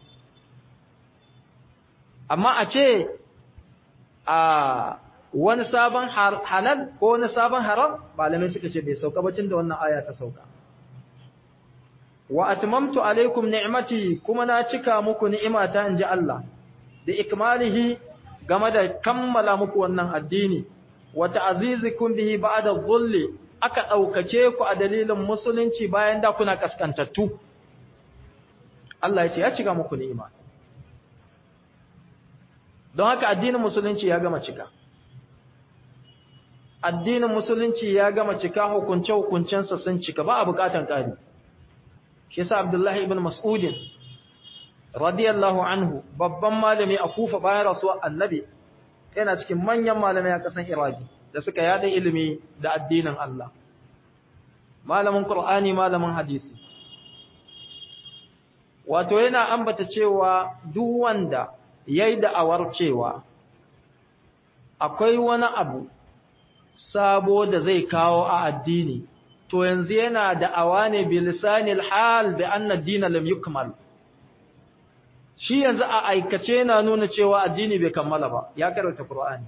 amma a ce a wani sabon halal ko wani sabon haram malamai suka ce bai sauka bacin da wannan aya ta sauka wa atmamtu alaikum ni'mati kuma na cika muku ni'imata inji Allah da ikmalihi game da kammala muku wannan addini wa ta'zizikum bihi ba'da dhulli aka daukace ku a dalilin musulunci bayan da kuna kaskantattu Allah ya ce ya cika muku ni'ima don haka addinin musulunci ya gama cika addinin musulunci ya gama cika hukunce hukuncensa sun cika ba a bukatan ƙari shi yasa Abdullahi ibn Mas'ud radiyallahu anhu babban malami a Kufa bayan rasuwar Annabi yana cikin manyan malamai a ƙasar Iraki da suka yada ilimi da addinin Allah malamin Qur'ani malamin hadisi wato yana ambata cewa duk wanda yayi da'awar cewa akwai wani abu sabo da zai kawo a addini to yanzu yana da'awa ne bi lisanil hal bi anna ad-din lam yukmal shi yanzu a aikace yana nuna cewa addini bai kammala ba ya karanta qur'ani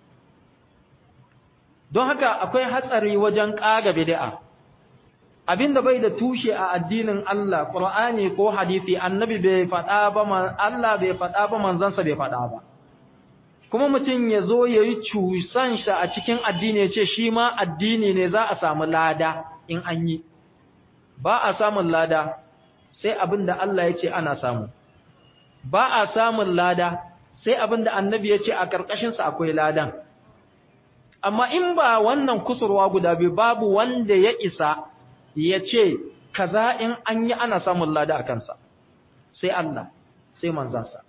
don haka akwai hatsari wajen kaga bid'a abinda bai da tushe a addinin Allah qur'ani ko hadisi annabi bai faɗa ba Allah bai faɗa ba manzansa bai faɗa ba kuma mutum ya zo ya yi cusan shi a cikin addini ya ce shi ma addini ne za a samu lada in an yi ba a samun lada sai abinda Allah ya ce ana samu ba a samun lada sai abinda annabi ya ce a karkashin sa akwai ladan amma in ba wannan kusurwa guda biyu babu wanda ya isa ya ce kaza in an yi ana samun lada a kansa sai Allah sai manzansa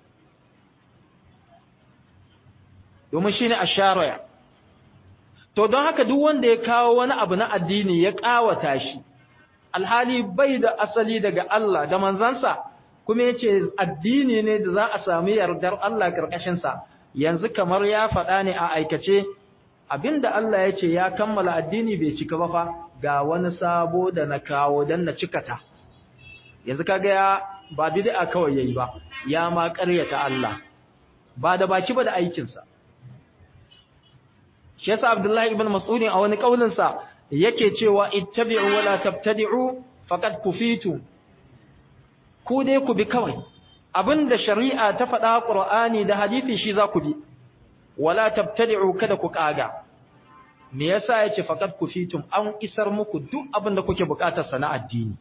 domin shi ne a shari'a to don haka duk wanda ya kawo wani abu na addini ya ƙawata shi alhali bai da asali daga Allah da manzansa kuma ya ce addini ne da za a sami yardar Allah ƙarƙashinsa yanzu kamar ya faɗa ne a aikace abinda Allah ya ce ya kammala addini bai cika ba fa ga wani sabo da na kawo don na cikata yanzu kaga ya ba bid'a kawai yayi ba ya ma ƙaryata Allah ba da baki ba da aikinsa shi yasa Abdullahi ibn Mas'ud a wani kaulin sa yake cewa ittabi'u wala tabtadi'u faqad kufitu ku dai ku bi kawai abinda shari'a ta faɗa Qur'ani da hadisi shi za ku bi wala tabtadi'u kada ku kaga me yasa yace faqad kufitum an isar muku duk abinda kuke bukatar sa na addini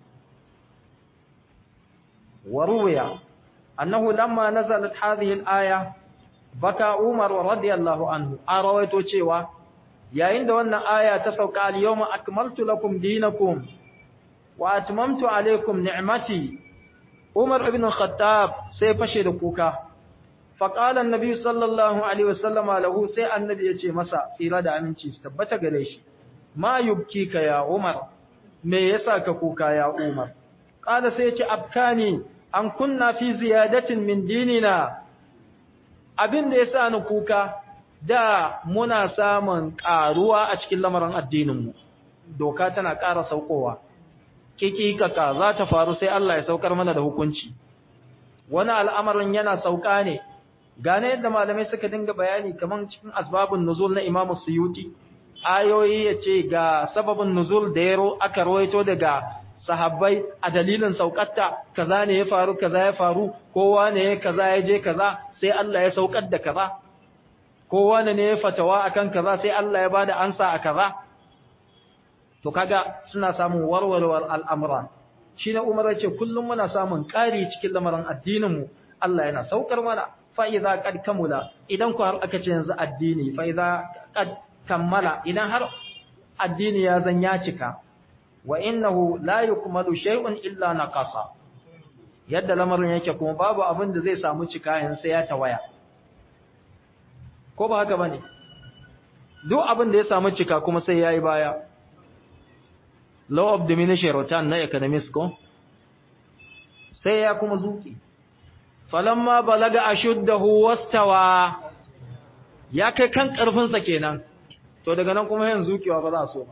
waruya annahu lamma nazalat hadhihi al-aya baka Umar radiyallahu anhu a rawaito cewa yayin da wannan aya ta sauka al-yawma akmaltu lakum dinakum wa atmamtu alaykum ni'mati Umar ibn Khattab sai fashe da kuka fa qala an-nabi sallallahu alaihi wasallama lahu sai annabi yace masa tsira da aminci tabbata gare shi ma yubkika ya Umar me yasa ka kuka ya Umar qala sai yace abkani an kunna fi ziyadatin min dinina abin da ya sa ni kuka da muna samun ƙaruwa a cikin lamarin addininmu doka tana ƙara saukowa kikikaka za ta faru sai Allah ya saukar mana da hukunci wani al'amarin yana sauka ne gane yadda malamai suka dinga bayani kamar cikin asbabun nuzul na Imam Suyuti ayoyi yace ga sababin nuzul da yaro aka rawaito daga sahabbai a dalilin saukatta kaza ne ya faru kaza ya faru kowa ne ya kaza ya je kaza sai Allah ya saukar da kaza kowa ne ya fatawa akan kaza sai Allah ya bada ansa a kaza to kaga suna samun warwarwar al'amura shine Umar yace kullum muna samun ƙari cikin lamarin addinin mu Allah yana saukar mana fa idza qad kamula idan ku har aka ce yanzu addini fa idza qad kammala idan har addini ya zan ya cika wa innahu la yukmalu shay'un illa naqasa yadda lamarin yake kuma babu abin da zai samu cika yan sai ya tawaya ko ba haka bane duk abin da ya samu cika kuma sai yayi baya law of diminishing return na economics ko sai ya kuma zuki falamma balaga ashuddahu wastawa ya kai kan karfin sa kenan to daga nan kuma yanzu zukiwa ba za so ba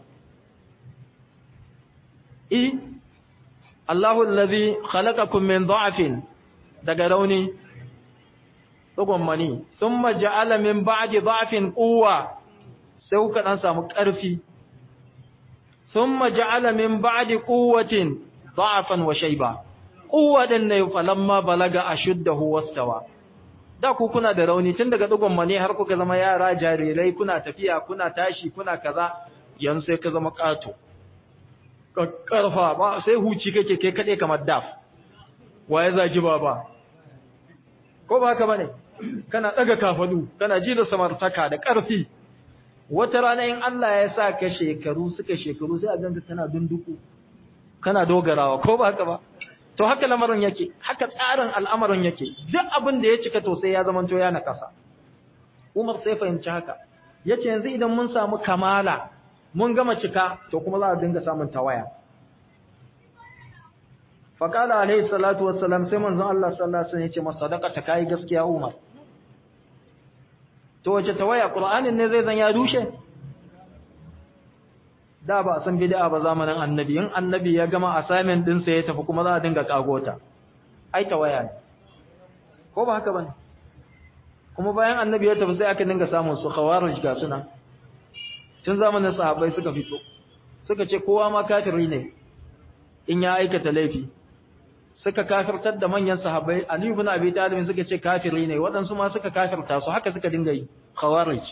i Allahu allazi khalaqakum min dha'fin daga rauni tsugon mani thumma ja'ala min ba'di dha'fin quwwa sai kuka dan samu ƙarfi thumma ja'ala min ba'di quwwatin dha'fan wa shayba quwwadan ne falamma balaga ashuddahu wastawa da ku kuna da rauni tun daga tsugon mani har kuka zama yara jarirai kuna tafiya kuna tashi kuna kaza yanzu sai ka zama ƙato karfa ba sai huci kake kai kade kamar daf waye zaki baba ko ba haka bane kana daga kafadu kana ji da samartaka da karfi wata rana in Allah ya sa ka shekaru suka shekaru sai a ganta tana dunduku kana dogarawa ko ba haka ba to haka lamarin yake haka tsarin al'amarin yake duk abin da ya cika to sai ya zamanto ya nakasa Umar sai fahimci haka yace yanzu idan mun samu kamala mun gama cika to kuma za a dinga samun tawaya faqala alayhi salatu wassalam sai manzon Allah sallallahu alaihi wasallam ya ce masa sadaqata kai gaskiya Umar to wace tawaya Qur'anin ne zai zan ya dushe da ba san bid'a ba zamanin annabi in annabi ya gama assignment din sa ya tafi kuma za a dinga kagota ai tawaya ne ko ba haka bane kuma bayan annabi ya tafi sai aka dinga samun su khawarij ga suna tun zamanin sahabbai suka fito suka ce kowa ma kafiri ne in ya aikata laifi suka kafirtar da manyan sahabbai Ali ibn Abi Talib suka ce kafiri ne waɗansu ma suka kafirta su haka suka dinga yi khawarij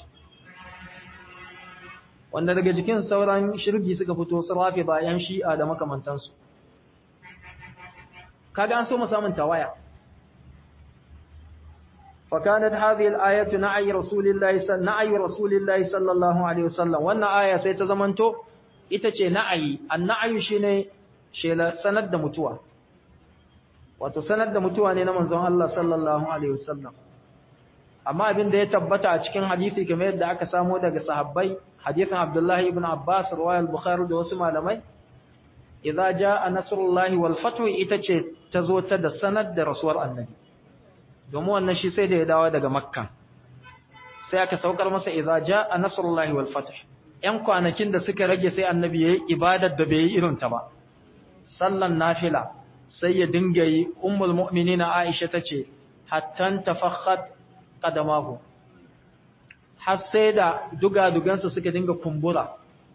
wanda daga jikin sauran shirgi suka fito su rafi bayan shi'a da makamantansu kaga an so mu samun tawaya فكانت هذه الآية نعي رسول الله صلى نعي رسول الله صلى الله عليه وسلم wannan aya sai ta zamanto ita ce na'ayi an-na'yu shine shela sanar da mutuwa wato sanar da mutuwa ne na manzon Allah sallallahu alaihi wasallam amma abin da ya tabbata a cikin hadisi kamar yadda aka samo daga sahabbai hadisin Abdullah ibn Abbas riwayat Bukhari da wasu malamai idza jaa nasrullahi wal fathu ita ce ta zo ta da sanar da rasuwar annabi domin wannan shi sai da ya dawo daga makka sai aka saukar masa idza jaa nasrullahi wal fath yan kwanakin da suka rage sai annabi yayi ibadar da bai yi irin ta ba sallan nafila sai ya dinga yi ummul mu'minina aisha tace hatta tafakhat qadamahu har sai da dugadugansa suka dinga kumbura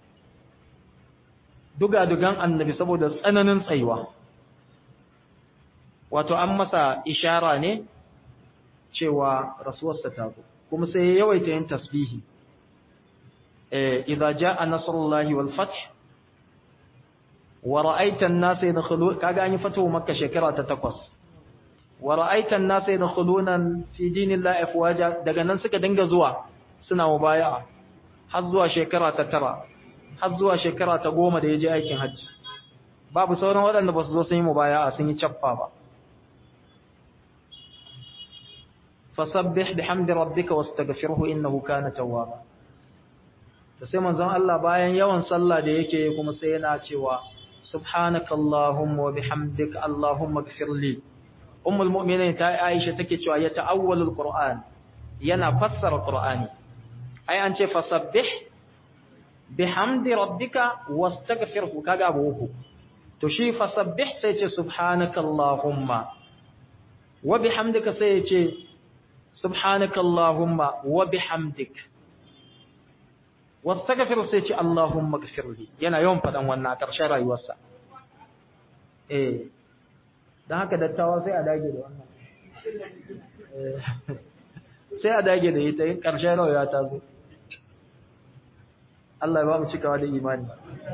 dugadugan annabi saboda tsananin tsayuwa wato an masa ishara ne cewa rasuwarsa ta zo kuma sai ya yawaita yin tasbihi eh idza jaa nasrullahi wal fath wa ra'aita an-nasa yadkhulun kaga an yi fatuwa makka shekara ta 8 wa ra'aita an-nasa yadkhuluna fi dinillahi afwaja daga nan suka dinga zuwa suna mubaya'a har zuwa shekara ta 9 har zuwa shekara ta 10 da yaje aikin hajji babu sauran waɗanda ba su zo sun yi mubaya'a sun yi cappa ba fasabbih bihamdi rabbika wastaghfirhu innahu kana tawwaba to sai manzon Allah bayan yawan sallah da yake kuma sai yana cewa subhanakallahumma wa bihamdika allahumma ighfirli ummul mu'minin ta Aisha take cewa ya ta'awwalul qur'an yana fassara qur'ani ai an ce fasabbih bihamdi rabbika wastaghfirhu kaga abu uku to shi fasabbih sai ce subhanakallahumma wa bihamdika sai ya ce subhanaka Allahumma wa bihamdik wastaghfir sai ce Allahumma ighfirli yana yawan fadan wannan a ƙarshen rayuwarsa eh dan haka dattawa sai a dage da wannan sai a dage da ita in ƙarshen rayuwa ta zo Allah ya ba mu cikawa da imani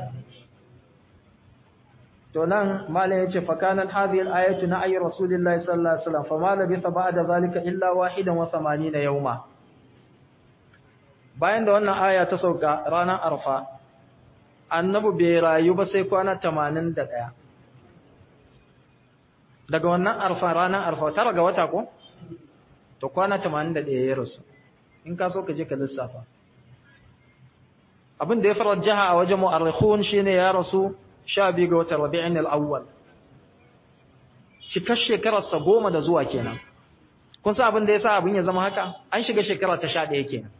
to nan malam yace fa kanat hadhihi al-ayatu na ayyi rasulillahi sallallahu alaihi wasallam fa ma labitha ba'da zalika illa wahidan wa 80 yawma bayan da wannan aya ta sauka ranar arfa annabi bai rayu ba sai kwana 81 daga wannan arfa ranar arfa tara ga wata ko to kwana 81 ya rasu in ka so ka je ka lissafa abin da ya farar jaha a wajen mu'arrikhun shine ya rasu sha biyu ga watan rabi'in al'awwal cikar shekararsa goma da zuwa kenan kun sa abin da ya sa abin ya zama haka an shiga shekara ta sha ɗaya kenan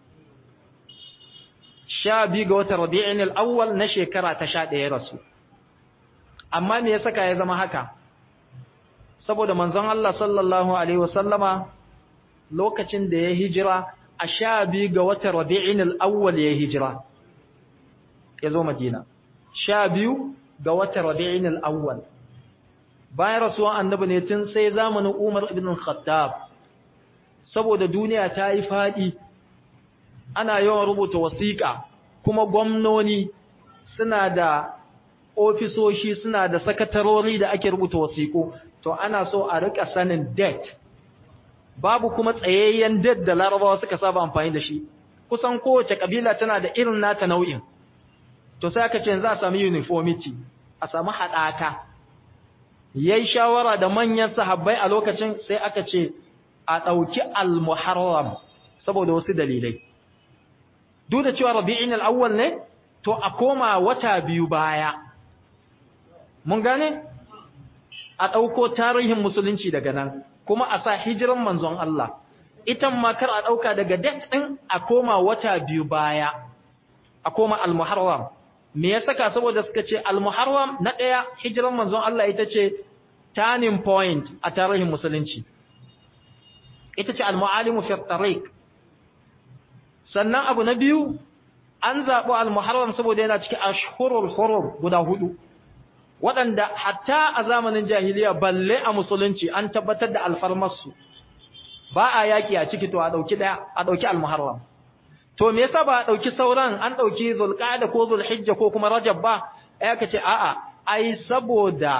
sha biyu ga watan rabi'in al'awwal na shekara ta sha ɗaya rasu amma me ya saka ya zama haka saboda manzon Allah sallallahu alaihi wasallama lokacin da ya hijira a sha biyu ga watan rabi'in al'awwal ya hijira ya zo madina sha biyu ga watan Rabi'in al-Awwal bayan rasuwan annabi ne tun sai zamanin Umar ibn Khattab saboda duniya ta yi fadi ana yawan rubuta wasiƙa kuma gwamnoni suna da ofisoshi suna da sakatarori da ake rubuta wasiƙu to ana so a rika sanin date babu kuma tsayayyen date da Larabawa suka saba amfani da shi kusan kowace kabila tana da irin nata nau'in to sai aka ce za a sami uniformity a sami haɗaka yayi shawara da manyan sahabbai a lokacin sai aka ce a ɗauki al-muharram saboda wasu dalilai duk da cewa rabi'in al-awwal ne to a koma wata biyu baya mun gane a ɗauko tarihin musulunci daga nan kuma a sa hijiran manzon Allah itan ma kar a ɗauka daga date ɗin a koma wata biyu baya a koma al-muharram me ya saka saboda suka ce al-muharram na daya hijiran manzon Allah ita ce turning point a tarihin musulunci ita ce al-muallimu fi tariq sannan abu na biyu an zabo al-muharram saboda yana cikin ashhurul hurum guda hudu waɗanda hatta a zamanin jahiliya balle a musulunci an tabbatar da alfarmarsu ba a yaki a ciki to a dauki daya a dauki al-muharram to me yasa ba a dauki sauran an dauki zulqa'da ko zulhijja ko kuma rajab ba ai aka ce a'a ai saboda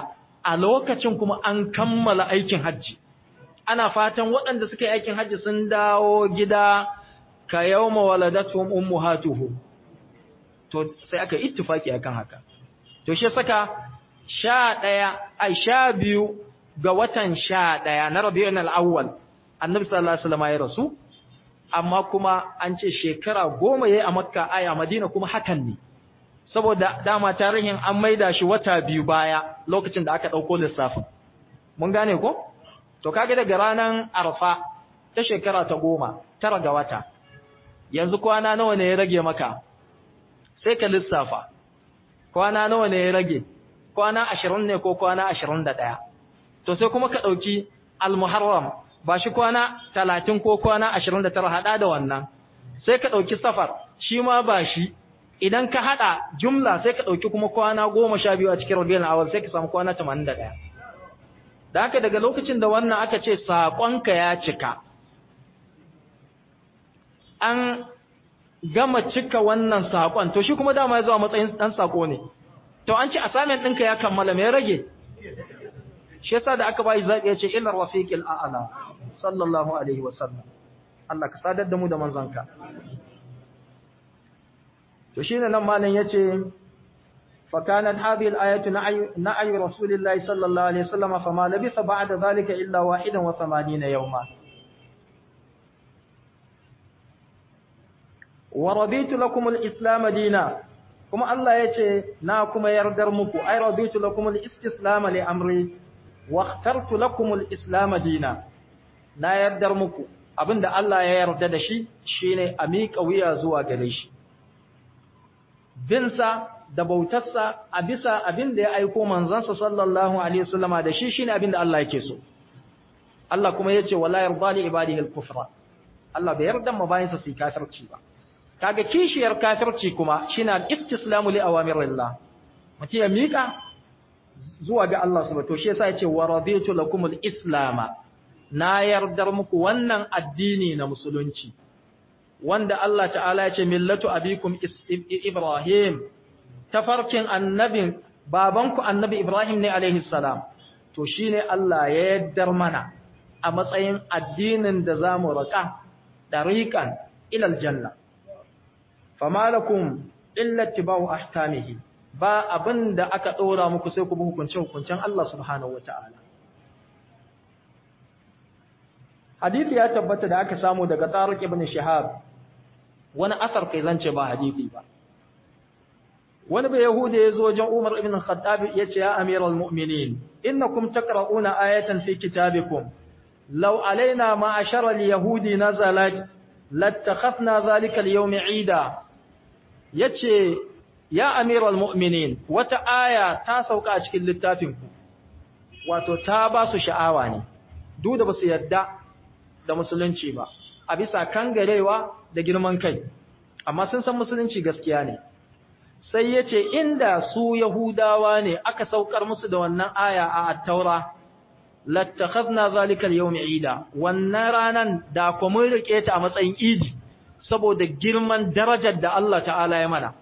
a lokacin kuma an kammala aikin hajji ana fatan waɗanda suka yi aikin hajji sun dawo gida ka yawma waladatuhum ummahatuhu to sai aka ittifaki akan haka to shi saka 11 ai 12 ga watan 11 na Rabiul Awwal Annabi sallallahu alaihi wasallam ya rasu amma kuma an ce shekara goma yayi a Makka ai a Madina kuma hakan ne saboda dama tarihin an maida shi wata biyu baya lokacin da aka dauko lissafin mun gane ko to kage daga ranan Arfa ta shekara ta goma tara ga wata yanzu kwana nawa ne ya rage maka sai ka lissafa kwana nawa ne ya rage kwana 20 ne ko kwana 21 to sai kuma ka dauki al-muharram ba shi kwana 30 ko kwana 29 hada da wannan sai ka dauki safar shi ma ba shi idan ka hada jumla sai ka dauki kuma kwana 12 a cikin rabiul awal sai ka samu kwana 81 da haka daga lokacin da wannan aka ce sakonka ya cika an gama cika wannan sakon to shi kuma dama ya zo a matsayin dan sako ne to an ce assignment ɗinka ya kammala me rage shi yasa da aka bai zabi ya ce illa rafiqil a'la sallallahu alaihi wa sallam Allah ka sadar da mu da manzanka to shine nan malam yace fa kanat hadhihi al-ayatu na'y rasulillahi sallallahu alaihi wasallam fama labisa ba'da dhalika illa wahidan wa 80 yawma wa raditu lakum al-islam dina kuma Allah yace na kuma yardar muku ay raditu lakum al-istislam li amri wa ikhtartu lakum al-islam dina na yardar muku abinda Allah ya yarda da shi shine a miƙa wuya zuwa gare shi binsa da bautarsa a bisa abinda ya aiko manzansa sallallahu alaihi wasallama da shi shine abinda Allah yake so Allah kuma yace wala yarda li ibadihi al-kufra Allah bai yarda ma bayansa su kafirci ba kaga kishiyar kafirci kuma shine al-istislamu li awamirillah mutum ya mika zuwa ga Allah subhanahu to shi yasa yace wa raditu lakum al-islam na yardar muku wannan addini na musulunci wanda Allah ta'ala yace millatu abikum ibrahim tafarkin annabin babanku annabi ibrahim ne alaihi salam to shine Allah ya yaddar mana a matsayin addinin da zamu raka dariqan ila aljanna fama lakum illa tibau ahkamihi ba abinda aka dora muku sai ku bi hukuncin hukuncin Allah subhanahu wataala hadisi ya tabbata da aka samu daga Tariq ibn Shihab wani asar kai zance ba hadisi ba wani bai yahuda ya zo wajen Umar ibn Khattab ya ce ya amiral mu'minin innakum taqra'una ayatan fi kitabikum law alaina ma'ashara al-yahudi nazalat lattakhafna zalika al-yawm 'ida yace ya amiral mu'minin wata aya ta sauka a cikin littafin ku wato ta ba su sha'awa ne duk da basu yarda da musulunci ba a bisa kangarewa da girman kai amma sun san musulunci gaskiya ne sai yace inda su yahudawa ne aka saukar musu da wannan aya a at-taura lattakhadna zalika al-yawm 'ida wannan ranan da ku mun rike ta a matsayin idi saboda girman darajar da Allah ta'ala ya mana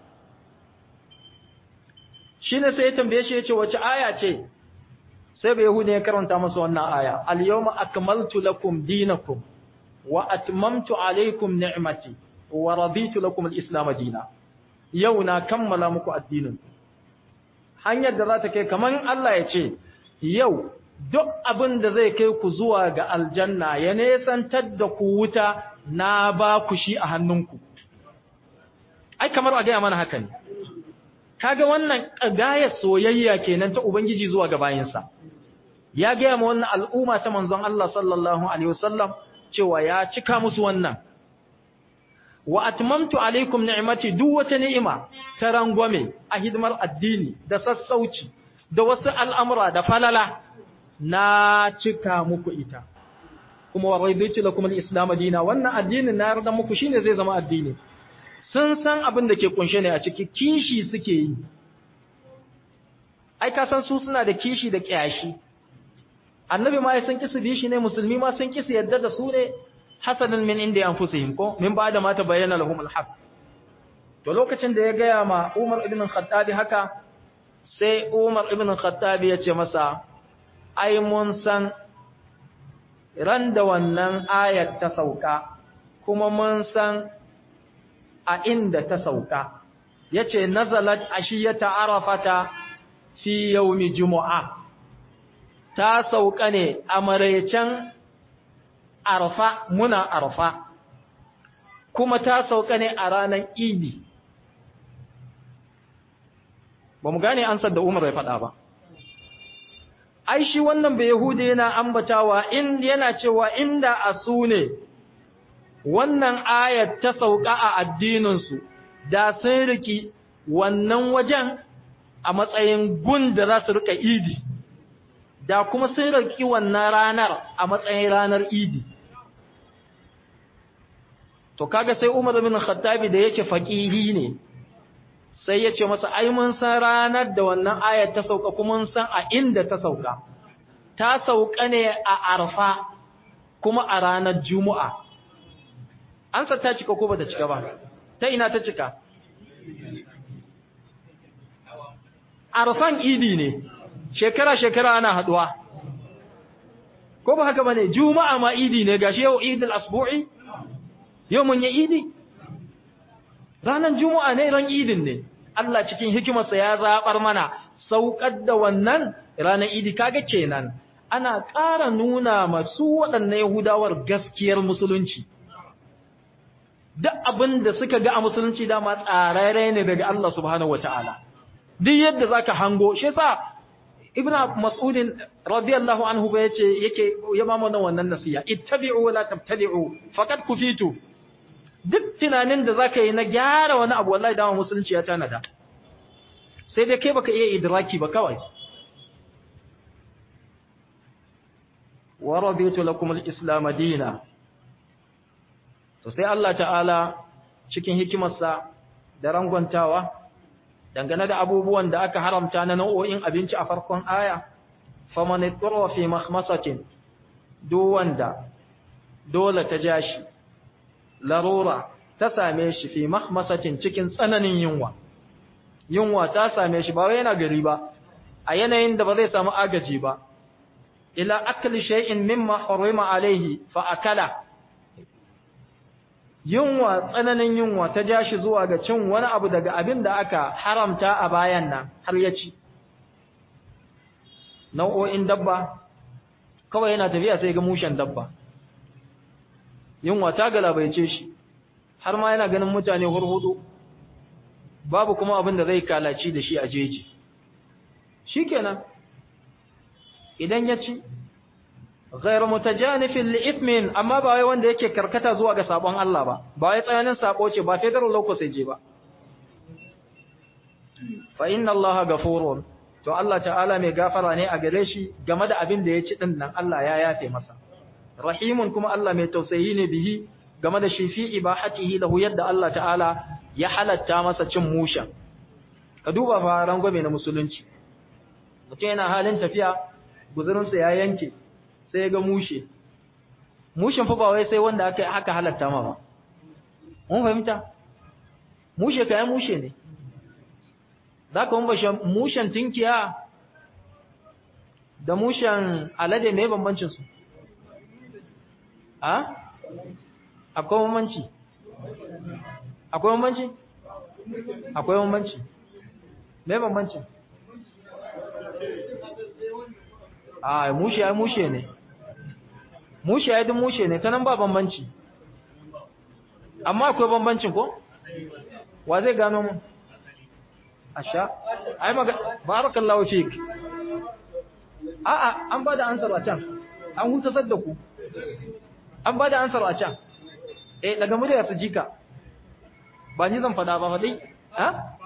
shine sai ya tambaye shi yace wace aya ce sai bai yahudi ya karanta masa wannan aya al-yawma akmaltu lakum dinakum wa atmamtu alaykum ni'mati wa raditu lakum al-islam dinan yau na kammala muku addinin hanyar da za ta kai kaman Allah ya ce yau duk abin da zai kai ku zuwa ga aljanna ya nesantar da ku wuta na ba ku shi a hannunku ai kamar a gaya mana haka ne kaga wannan gaya soyayya kenan ta ubangiji zuwa ga bayinsa ya gaya ma wannan al'umma ta manzon Allah sallallahu alaihi wasallam cewa ya cika musu wannan wa atmamtu alaikum ni'mati duk wata ni'ima ta rangwame a hidimar addini da sassauci da wasu al'amura da falala na cika muku ita kuma wa raditu lakum al-islam dina wannan addinin na yarda muku shine zai zama addini sun san abin da ke kunshe ne a ciki kishi suke yi ai ka san su suna da kishi da kiyashi annabi ma ya san kisu bi shi ne musulmi ma sun kisu yadda da su ne hasanan min inda anfusihim ko min ba da ma ta bayyana lahum al-haq to lokacin da ya gaya ma Umar ibn Khattab haka sai Umar ibn Khattab ya ce masa ai mun san ran da wannan ayat ta sauka kuma mun san a inda ta sauka yace nazalat ashiyata arafata fi yawmi jumu'a ta sauka ne a maraicen arfa muna arfa kuma ta sauka ne a ranar idi ba mu gane ansar da Umar ya faɗa ba ai shi wannan bai Yahudi yana ambatawa in yana cewa inda asu ne wannan ayat ta sauka a addininsu da sun riki wannan wajen a matsayin gun da za su rika idi da kuma sun riki wannan ranar a matsayin ranar idi to kaga sai Umar bin Khattabi da yake faqihi ne sai ya ce masa ai mun san ranar da wannan ayat ta sauka kuma mun san a inda ta sauka ta sauka ne a Arfa kuma a ranar Juma'a an sa ta cika ko bata cika ba ta ina ta cika Arfan idi ne shekara shekara ana haduwa ko ba haka bane Juma'a ma idi ne gashi yau Idul Asbu'i yau mun yi idi ranar Juma'a ne ran idin ne Allah cikin hikimarsa ya zabar mana saukar da wannan ranar idi kaga kenan ana ƙara nuna masu waɗannan Yahudawar gaskiyar musulunci duk abin da suka ga a musulunci dama tsararre ne daga Allah subhanahu wataala duk yadda zaka hango shi yasa Ibn Mas'ud radiyallahu anhu ba yace yake ya ma mana wannan nasiha ittabi'u wa la tabtadi'u faqad kufitu duk tunanin da zaka yi na gyara wani abu wallahi dama musulunci ya tanada sai dai kai baka iya idraki ba kawai wa raditu lakum al-islam dina to sai Allah ta'ala cikin hikimarsa da rangwantawa dangane da abubuwan da aka haramta na nau'o'in abinci a farkon aya faman ittara fi makhmasatin duk wanda dole ta jashi larura ta same shi fi mahmasatin cikin tsananin yunwa yunwa ta same shi ba wai yana gari ba a yanayin da ba zai samu agaji ba ila akli shay'in mimma harima alaihi fa akala yunwa tsananin yunwa ta ja shi zuwa ga cin wani abu daga abin da aka haramta a bayan nan har ya ci nau'o'in dabba kawai yana tafiya sai ga mushen dabba yunwa ta galabaice shi har ma yana ganin mutane hurhudu babu kuma abin da zai kalaci da shi a jeji shikenan idan ya ci ghayr mutajanifin li ithmin amma ba wai wanda yake karkata zuwa ga sabon Allah ba ba wai tsayanin sabo ce ba federal loco sai je ba fa inna Allah ghafurun to Allah ta'ala mai gafara ne a gare shi game da abin da ya ci din nan Allah ya yafe masa rahimun kuma Allah mai tausayi ne bihi game da shi fi ibahatihi lahu yadda Allah ta'ala ya halatta masa cin musha ka duba fa rangwame na musulunci mutum yana halin tafiya guzurinsa ya yanke sai ya ga mushe mushen fa ba wai sai wanda aka haka halatta ma ba mun fahimta mushe kayan mushe ne za ka mun mushen tinkiya da mushen alade mai bambancin su a akwai bambanci akwai bambanci akwai bambanci mai bambanci a mushe ya mushe ne mushe ya duk mushe ne ta nan ba bambanci amma akwai bambancin ko wa zai gano mu asha ai maga barakallahu fik a'a an bada ansar a can an hutasar da ku an bada ansar a can eh daga murya su jika ba ni zan fada ba fadai ha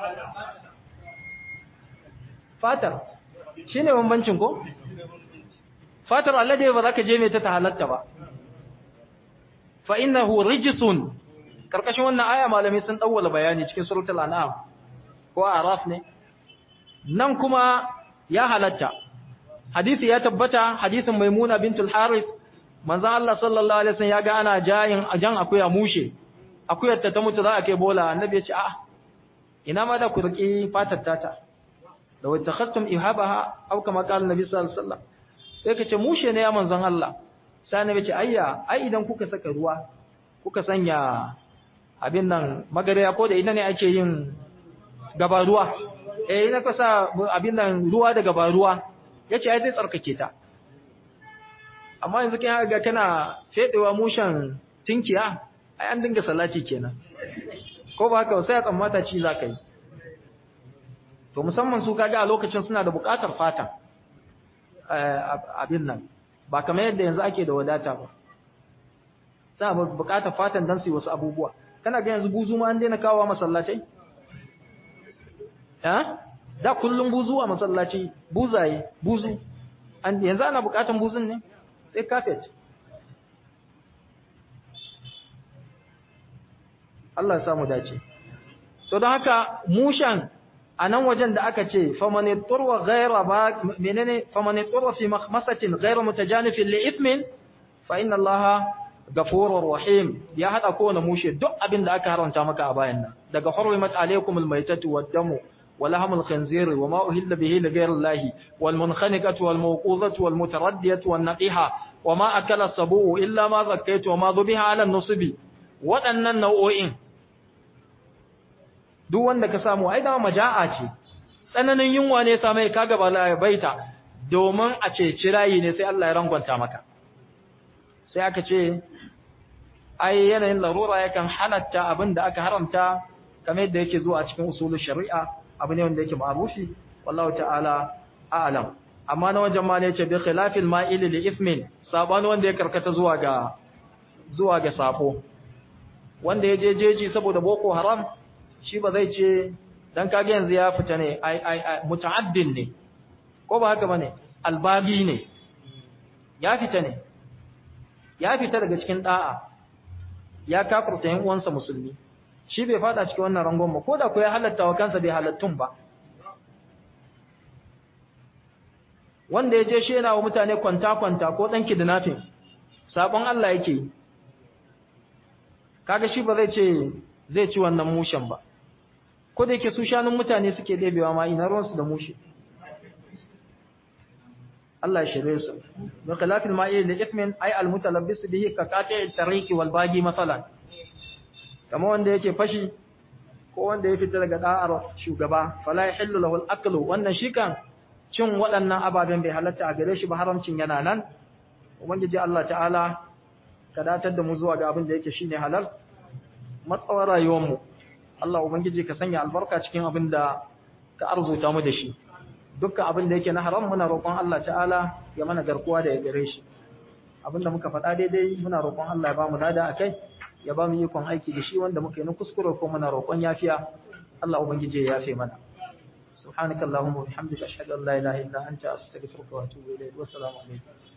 fatar shine bambancin ko fatar alade ba za ka je mai ta halatta ba fa innahu rijsun karkashin wannan aya malamai sun dawwala bayani cikin suratul an'am ko araf ne nan kuma ya halatta hadisi ya tabbata hadisin maimuna bintul harith manzo Allah sallallahu alaihi wasallam ya ga ana jayin ajan akuya mushe akuyar ta mutu za a kai bola annabi ya ce a ina ma da ku riki fatar tata law takhattum ihabaha aw kama qala annabi sallallahu alaihi wasallam sai ka ce mushe ne ya manzon Allah sai annabi ce ayya ai idan kuka saka ruwa kuka sanya abin nan magariya ko da ina ne ake yin gabaruwa eh ina ka sa abin nan ruwa da gabaruwa yace ai zai tsarkake ta amma yanzu kin ga kana fedewa mushen tinkiya ai an dinga salati kenan ko ba haka sai a tsammata ci za ka yi to musamman su kaga a lokacin suna da buƙatar fata abin nan ba kamar yadda yanzu ake da wadata ba suna buƙatar fatan don su yi wasu abubuwa kana ga yanzu buzu ma an daina kawo masallatai da kullum buzu a masallaci buzaye buzu yanzu ana buƙatar buzun ne sai kafet Allah ya samu dace to don haka mushan a nan wajen da aka ce famani turwa ghaira ba menene famani turwa fi makhmasatin ghaira mutajanifin li ithmin fa inna allaha ghafurur rahim ya hada kowane mushe duk abin da aka haramta maka a bayan nan daga hurrimat alaykum almaytatu wad-damu wa lahmul khinzir wa ma uhilla bihi li ghayri allahi wal munkhaniqatu wal mawqudhatu wal mutaraddiyatu wan naqiha wa ma akala sabu illa ma zakkaytu wa ma dhubiha ala an-nusbi waɗannan nau'o'in duk wanda ka samu ai dama maja'a ce tsananin yunwa ne sa mai kaga ba baita domin a ce cirayi ne sai Allah ya rangwanta maka sai aka ce ai yanayin larura yakan halatta abin da aka haramta kamar yadda yake zuwa a cikin usulul shari'a abu ne wanda yake ma'rufi wallahu ta'ala a'lam amma na wajen ma ne yace bi khilafil ma'il li ithmin sabani wanda ya karkata zuwa ga zuwa ga sabo wanda ya je jeji saboda boko haram shi ba zai ce dan kage yanzu ya fita ne ai ai muta'addin ne ko ba haka bane albagi ne ya fita ne ya fita daga cikin da'a ya kafurta yan uwansa musulmi shi bai fada cikin wannan rangon ba koda ko ya halatta wa kansa bai halattun ba wanda ya je shi yana wa mutane kwanta kwanta ko dan kidnapping sabon Allah yake kaga shi ba zai ce zai ci wannan mushen ba ko da yake su shanun mutane suke ɗebewa ma ina ruwansu da mushe Allah ya shirye su bi khilafil ma'i li ithmin ay al mutalabbis bihi ka qati' tariqi wal bagi masalan kamar wanda yake fashi ko wanda ya fita daga da'ar shugaba fala yahillu lahu al aklu wannan shi kan cin waɗannan ababen bai halatta a gare shi ba haramcin yana nan ubangiji Allah ta'ala ka datar da mu zuwa ga abin da yake shine halal matsawar rayuwar mu Allah ubangiji ka sanya albarka cikin abin da ka arzuta mu da shi dukkan abin da yake na haram muna roƙon Allah ta'ala ya mana garkuwa da ya gare shi abin da muka faɗa daidai muna roƙon Allah ya ba mu dada akai ya ba mu ikon aiki da shi wanda muka yi na kuskure ko muna roƙon yafiya Allah ubangiji ya yafe mana subhanakallahumma wa bihamdika ashhadu an la ilaha illa anta astaghfiruka wa atubu ilayk wa assalamu alaikum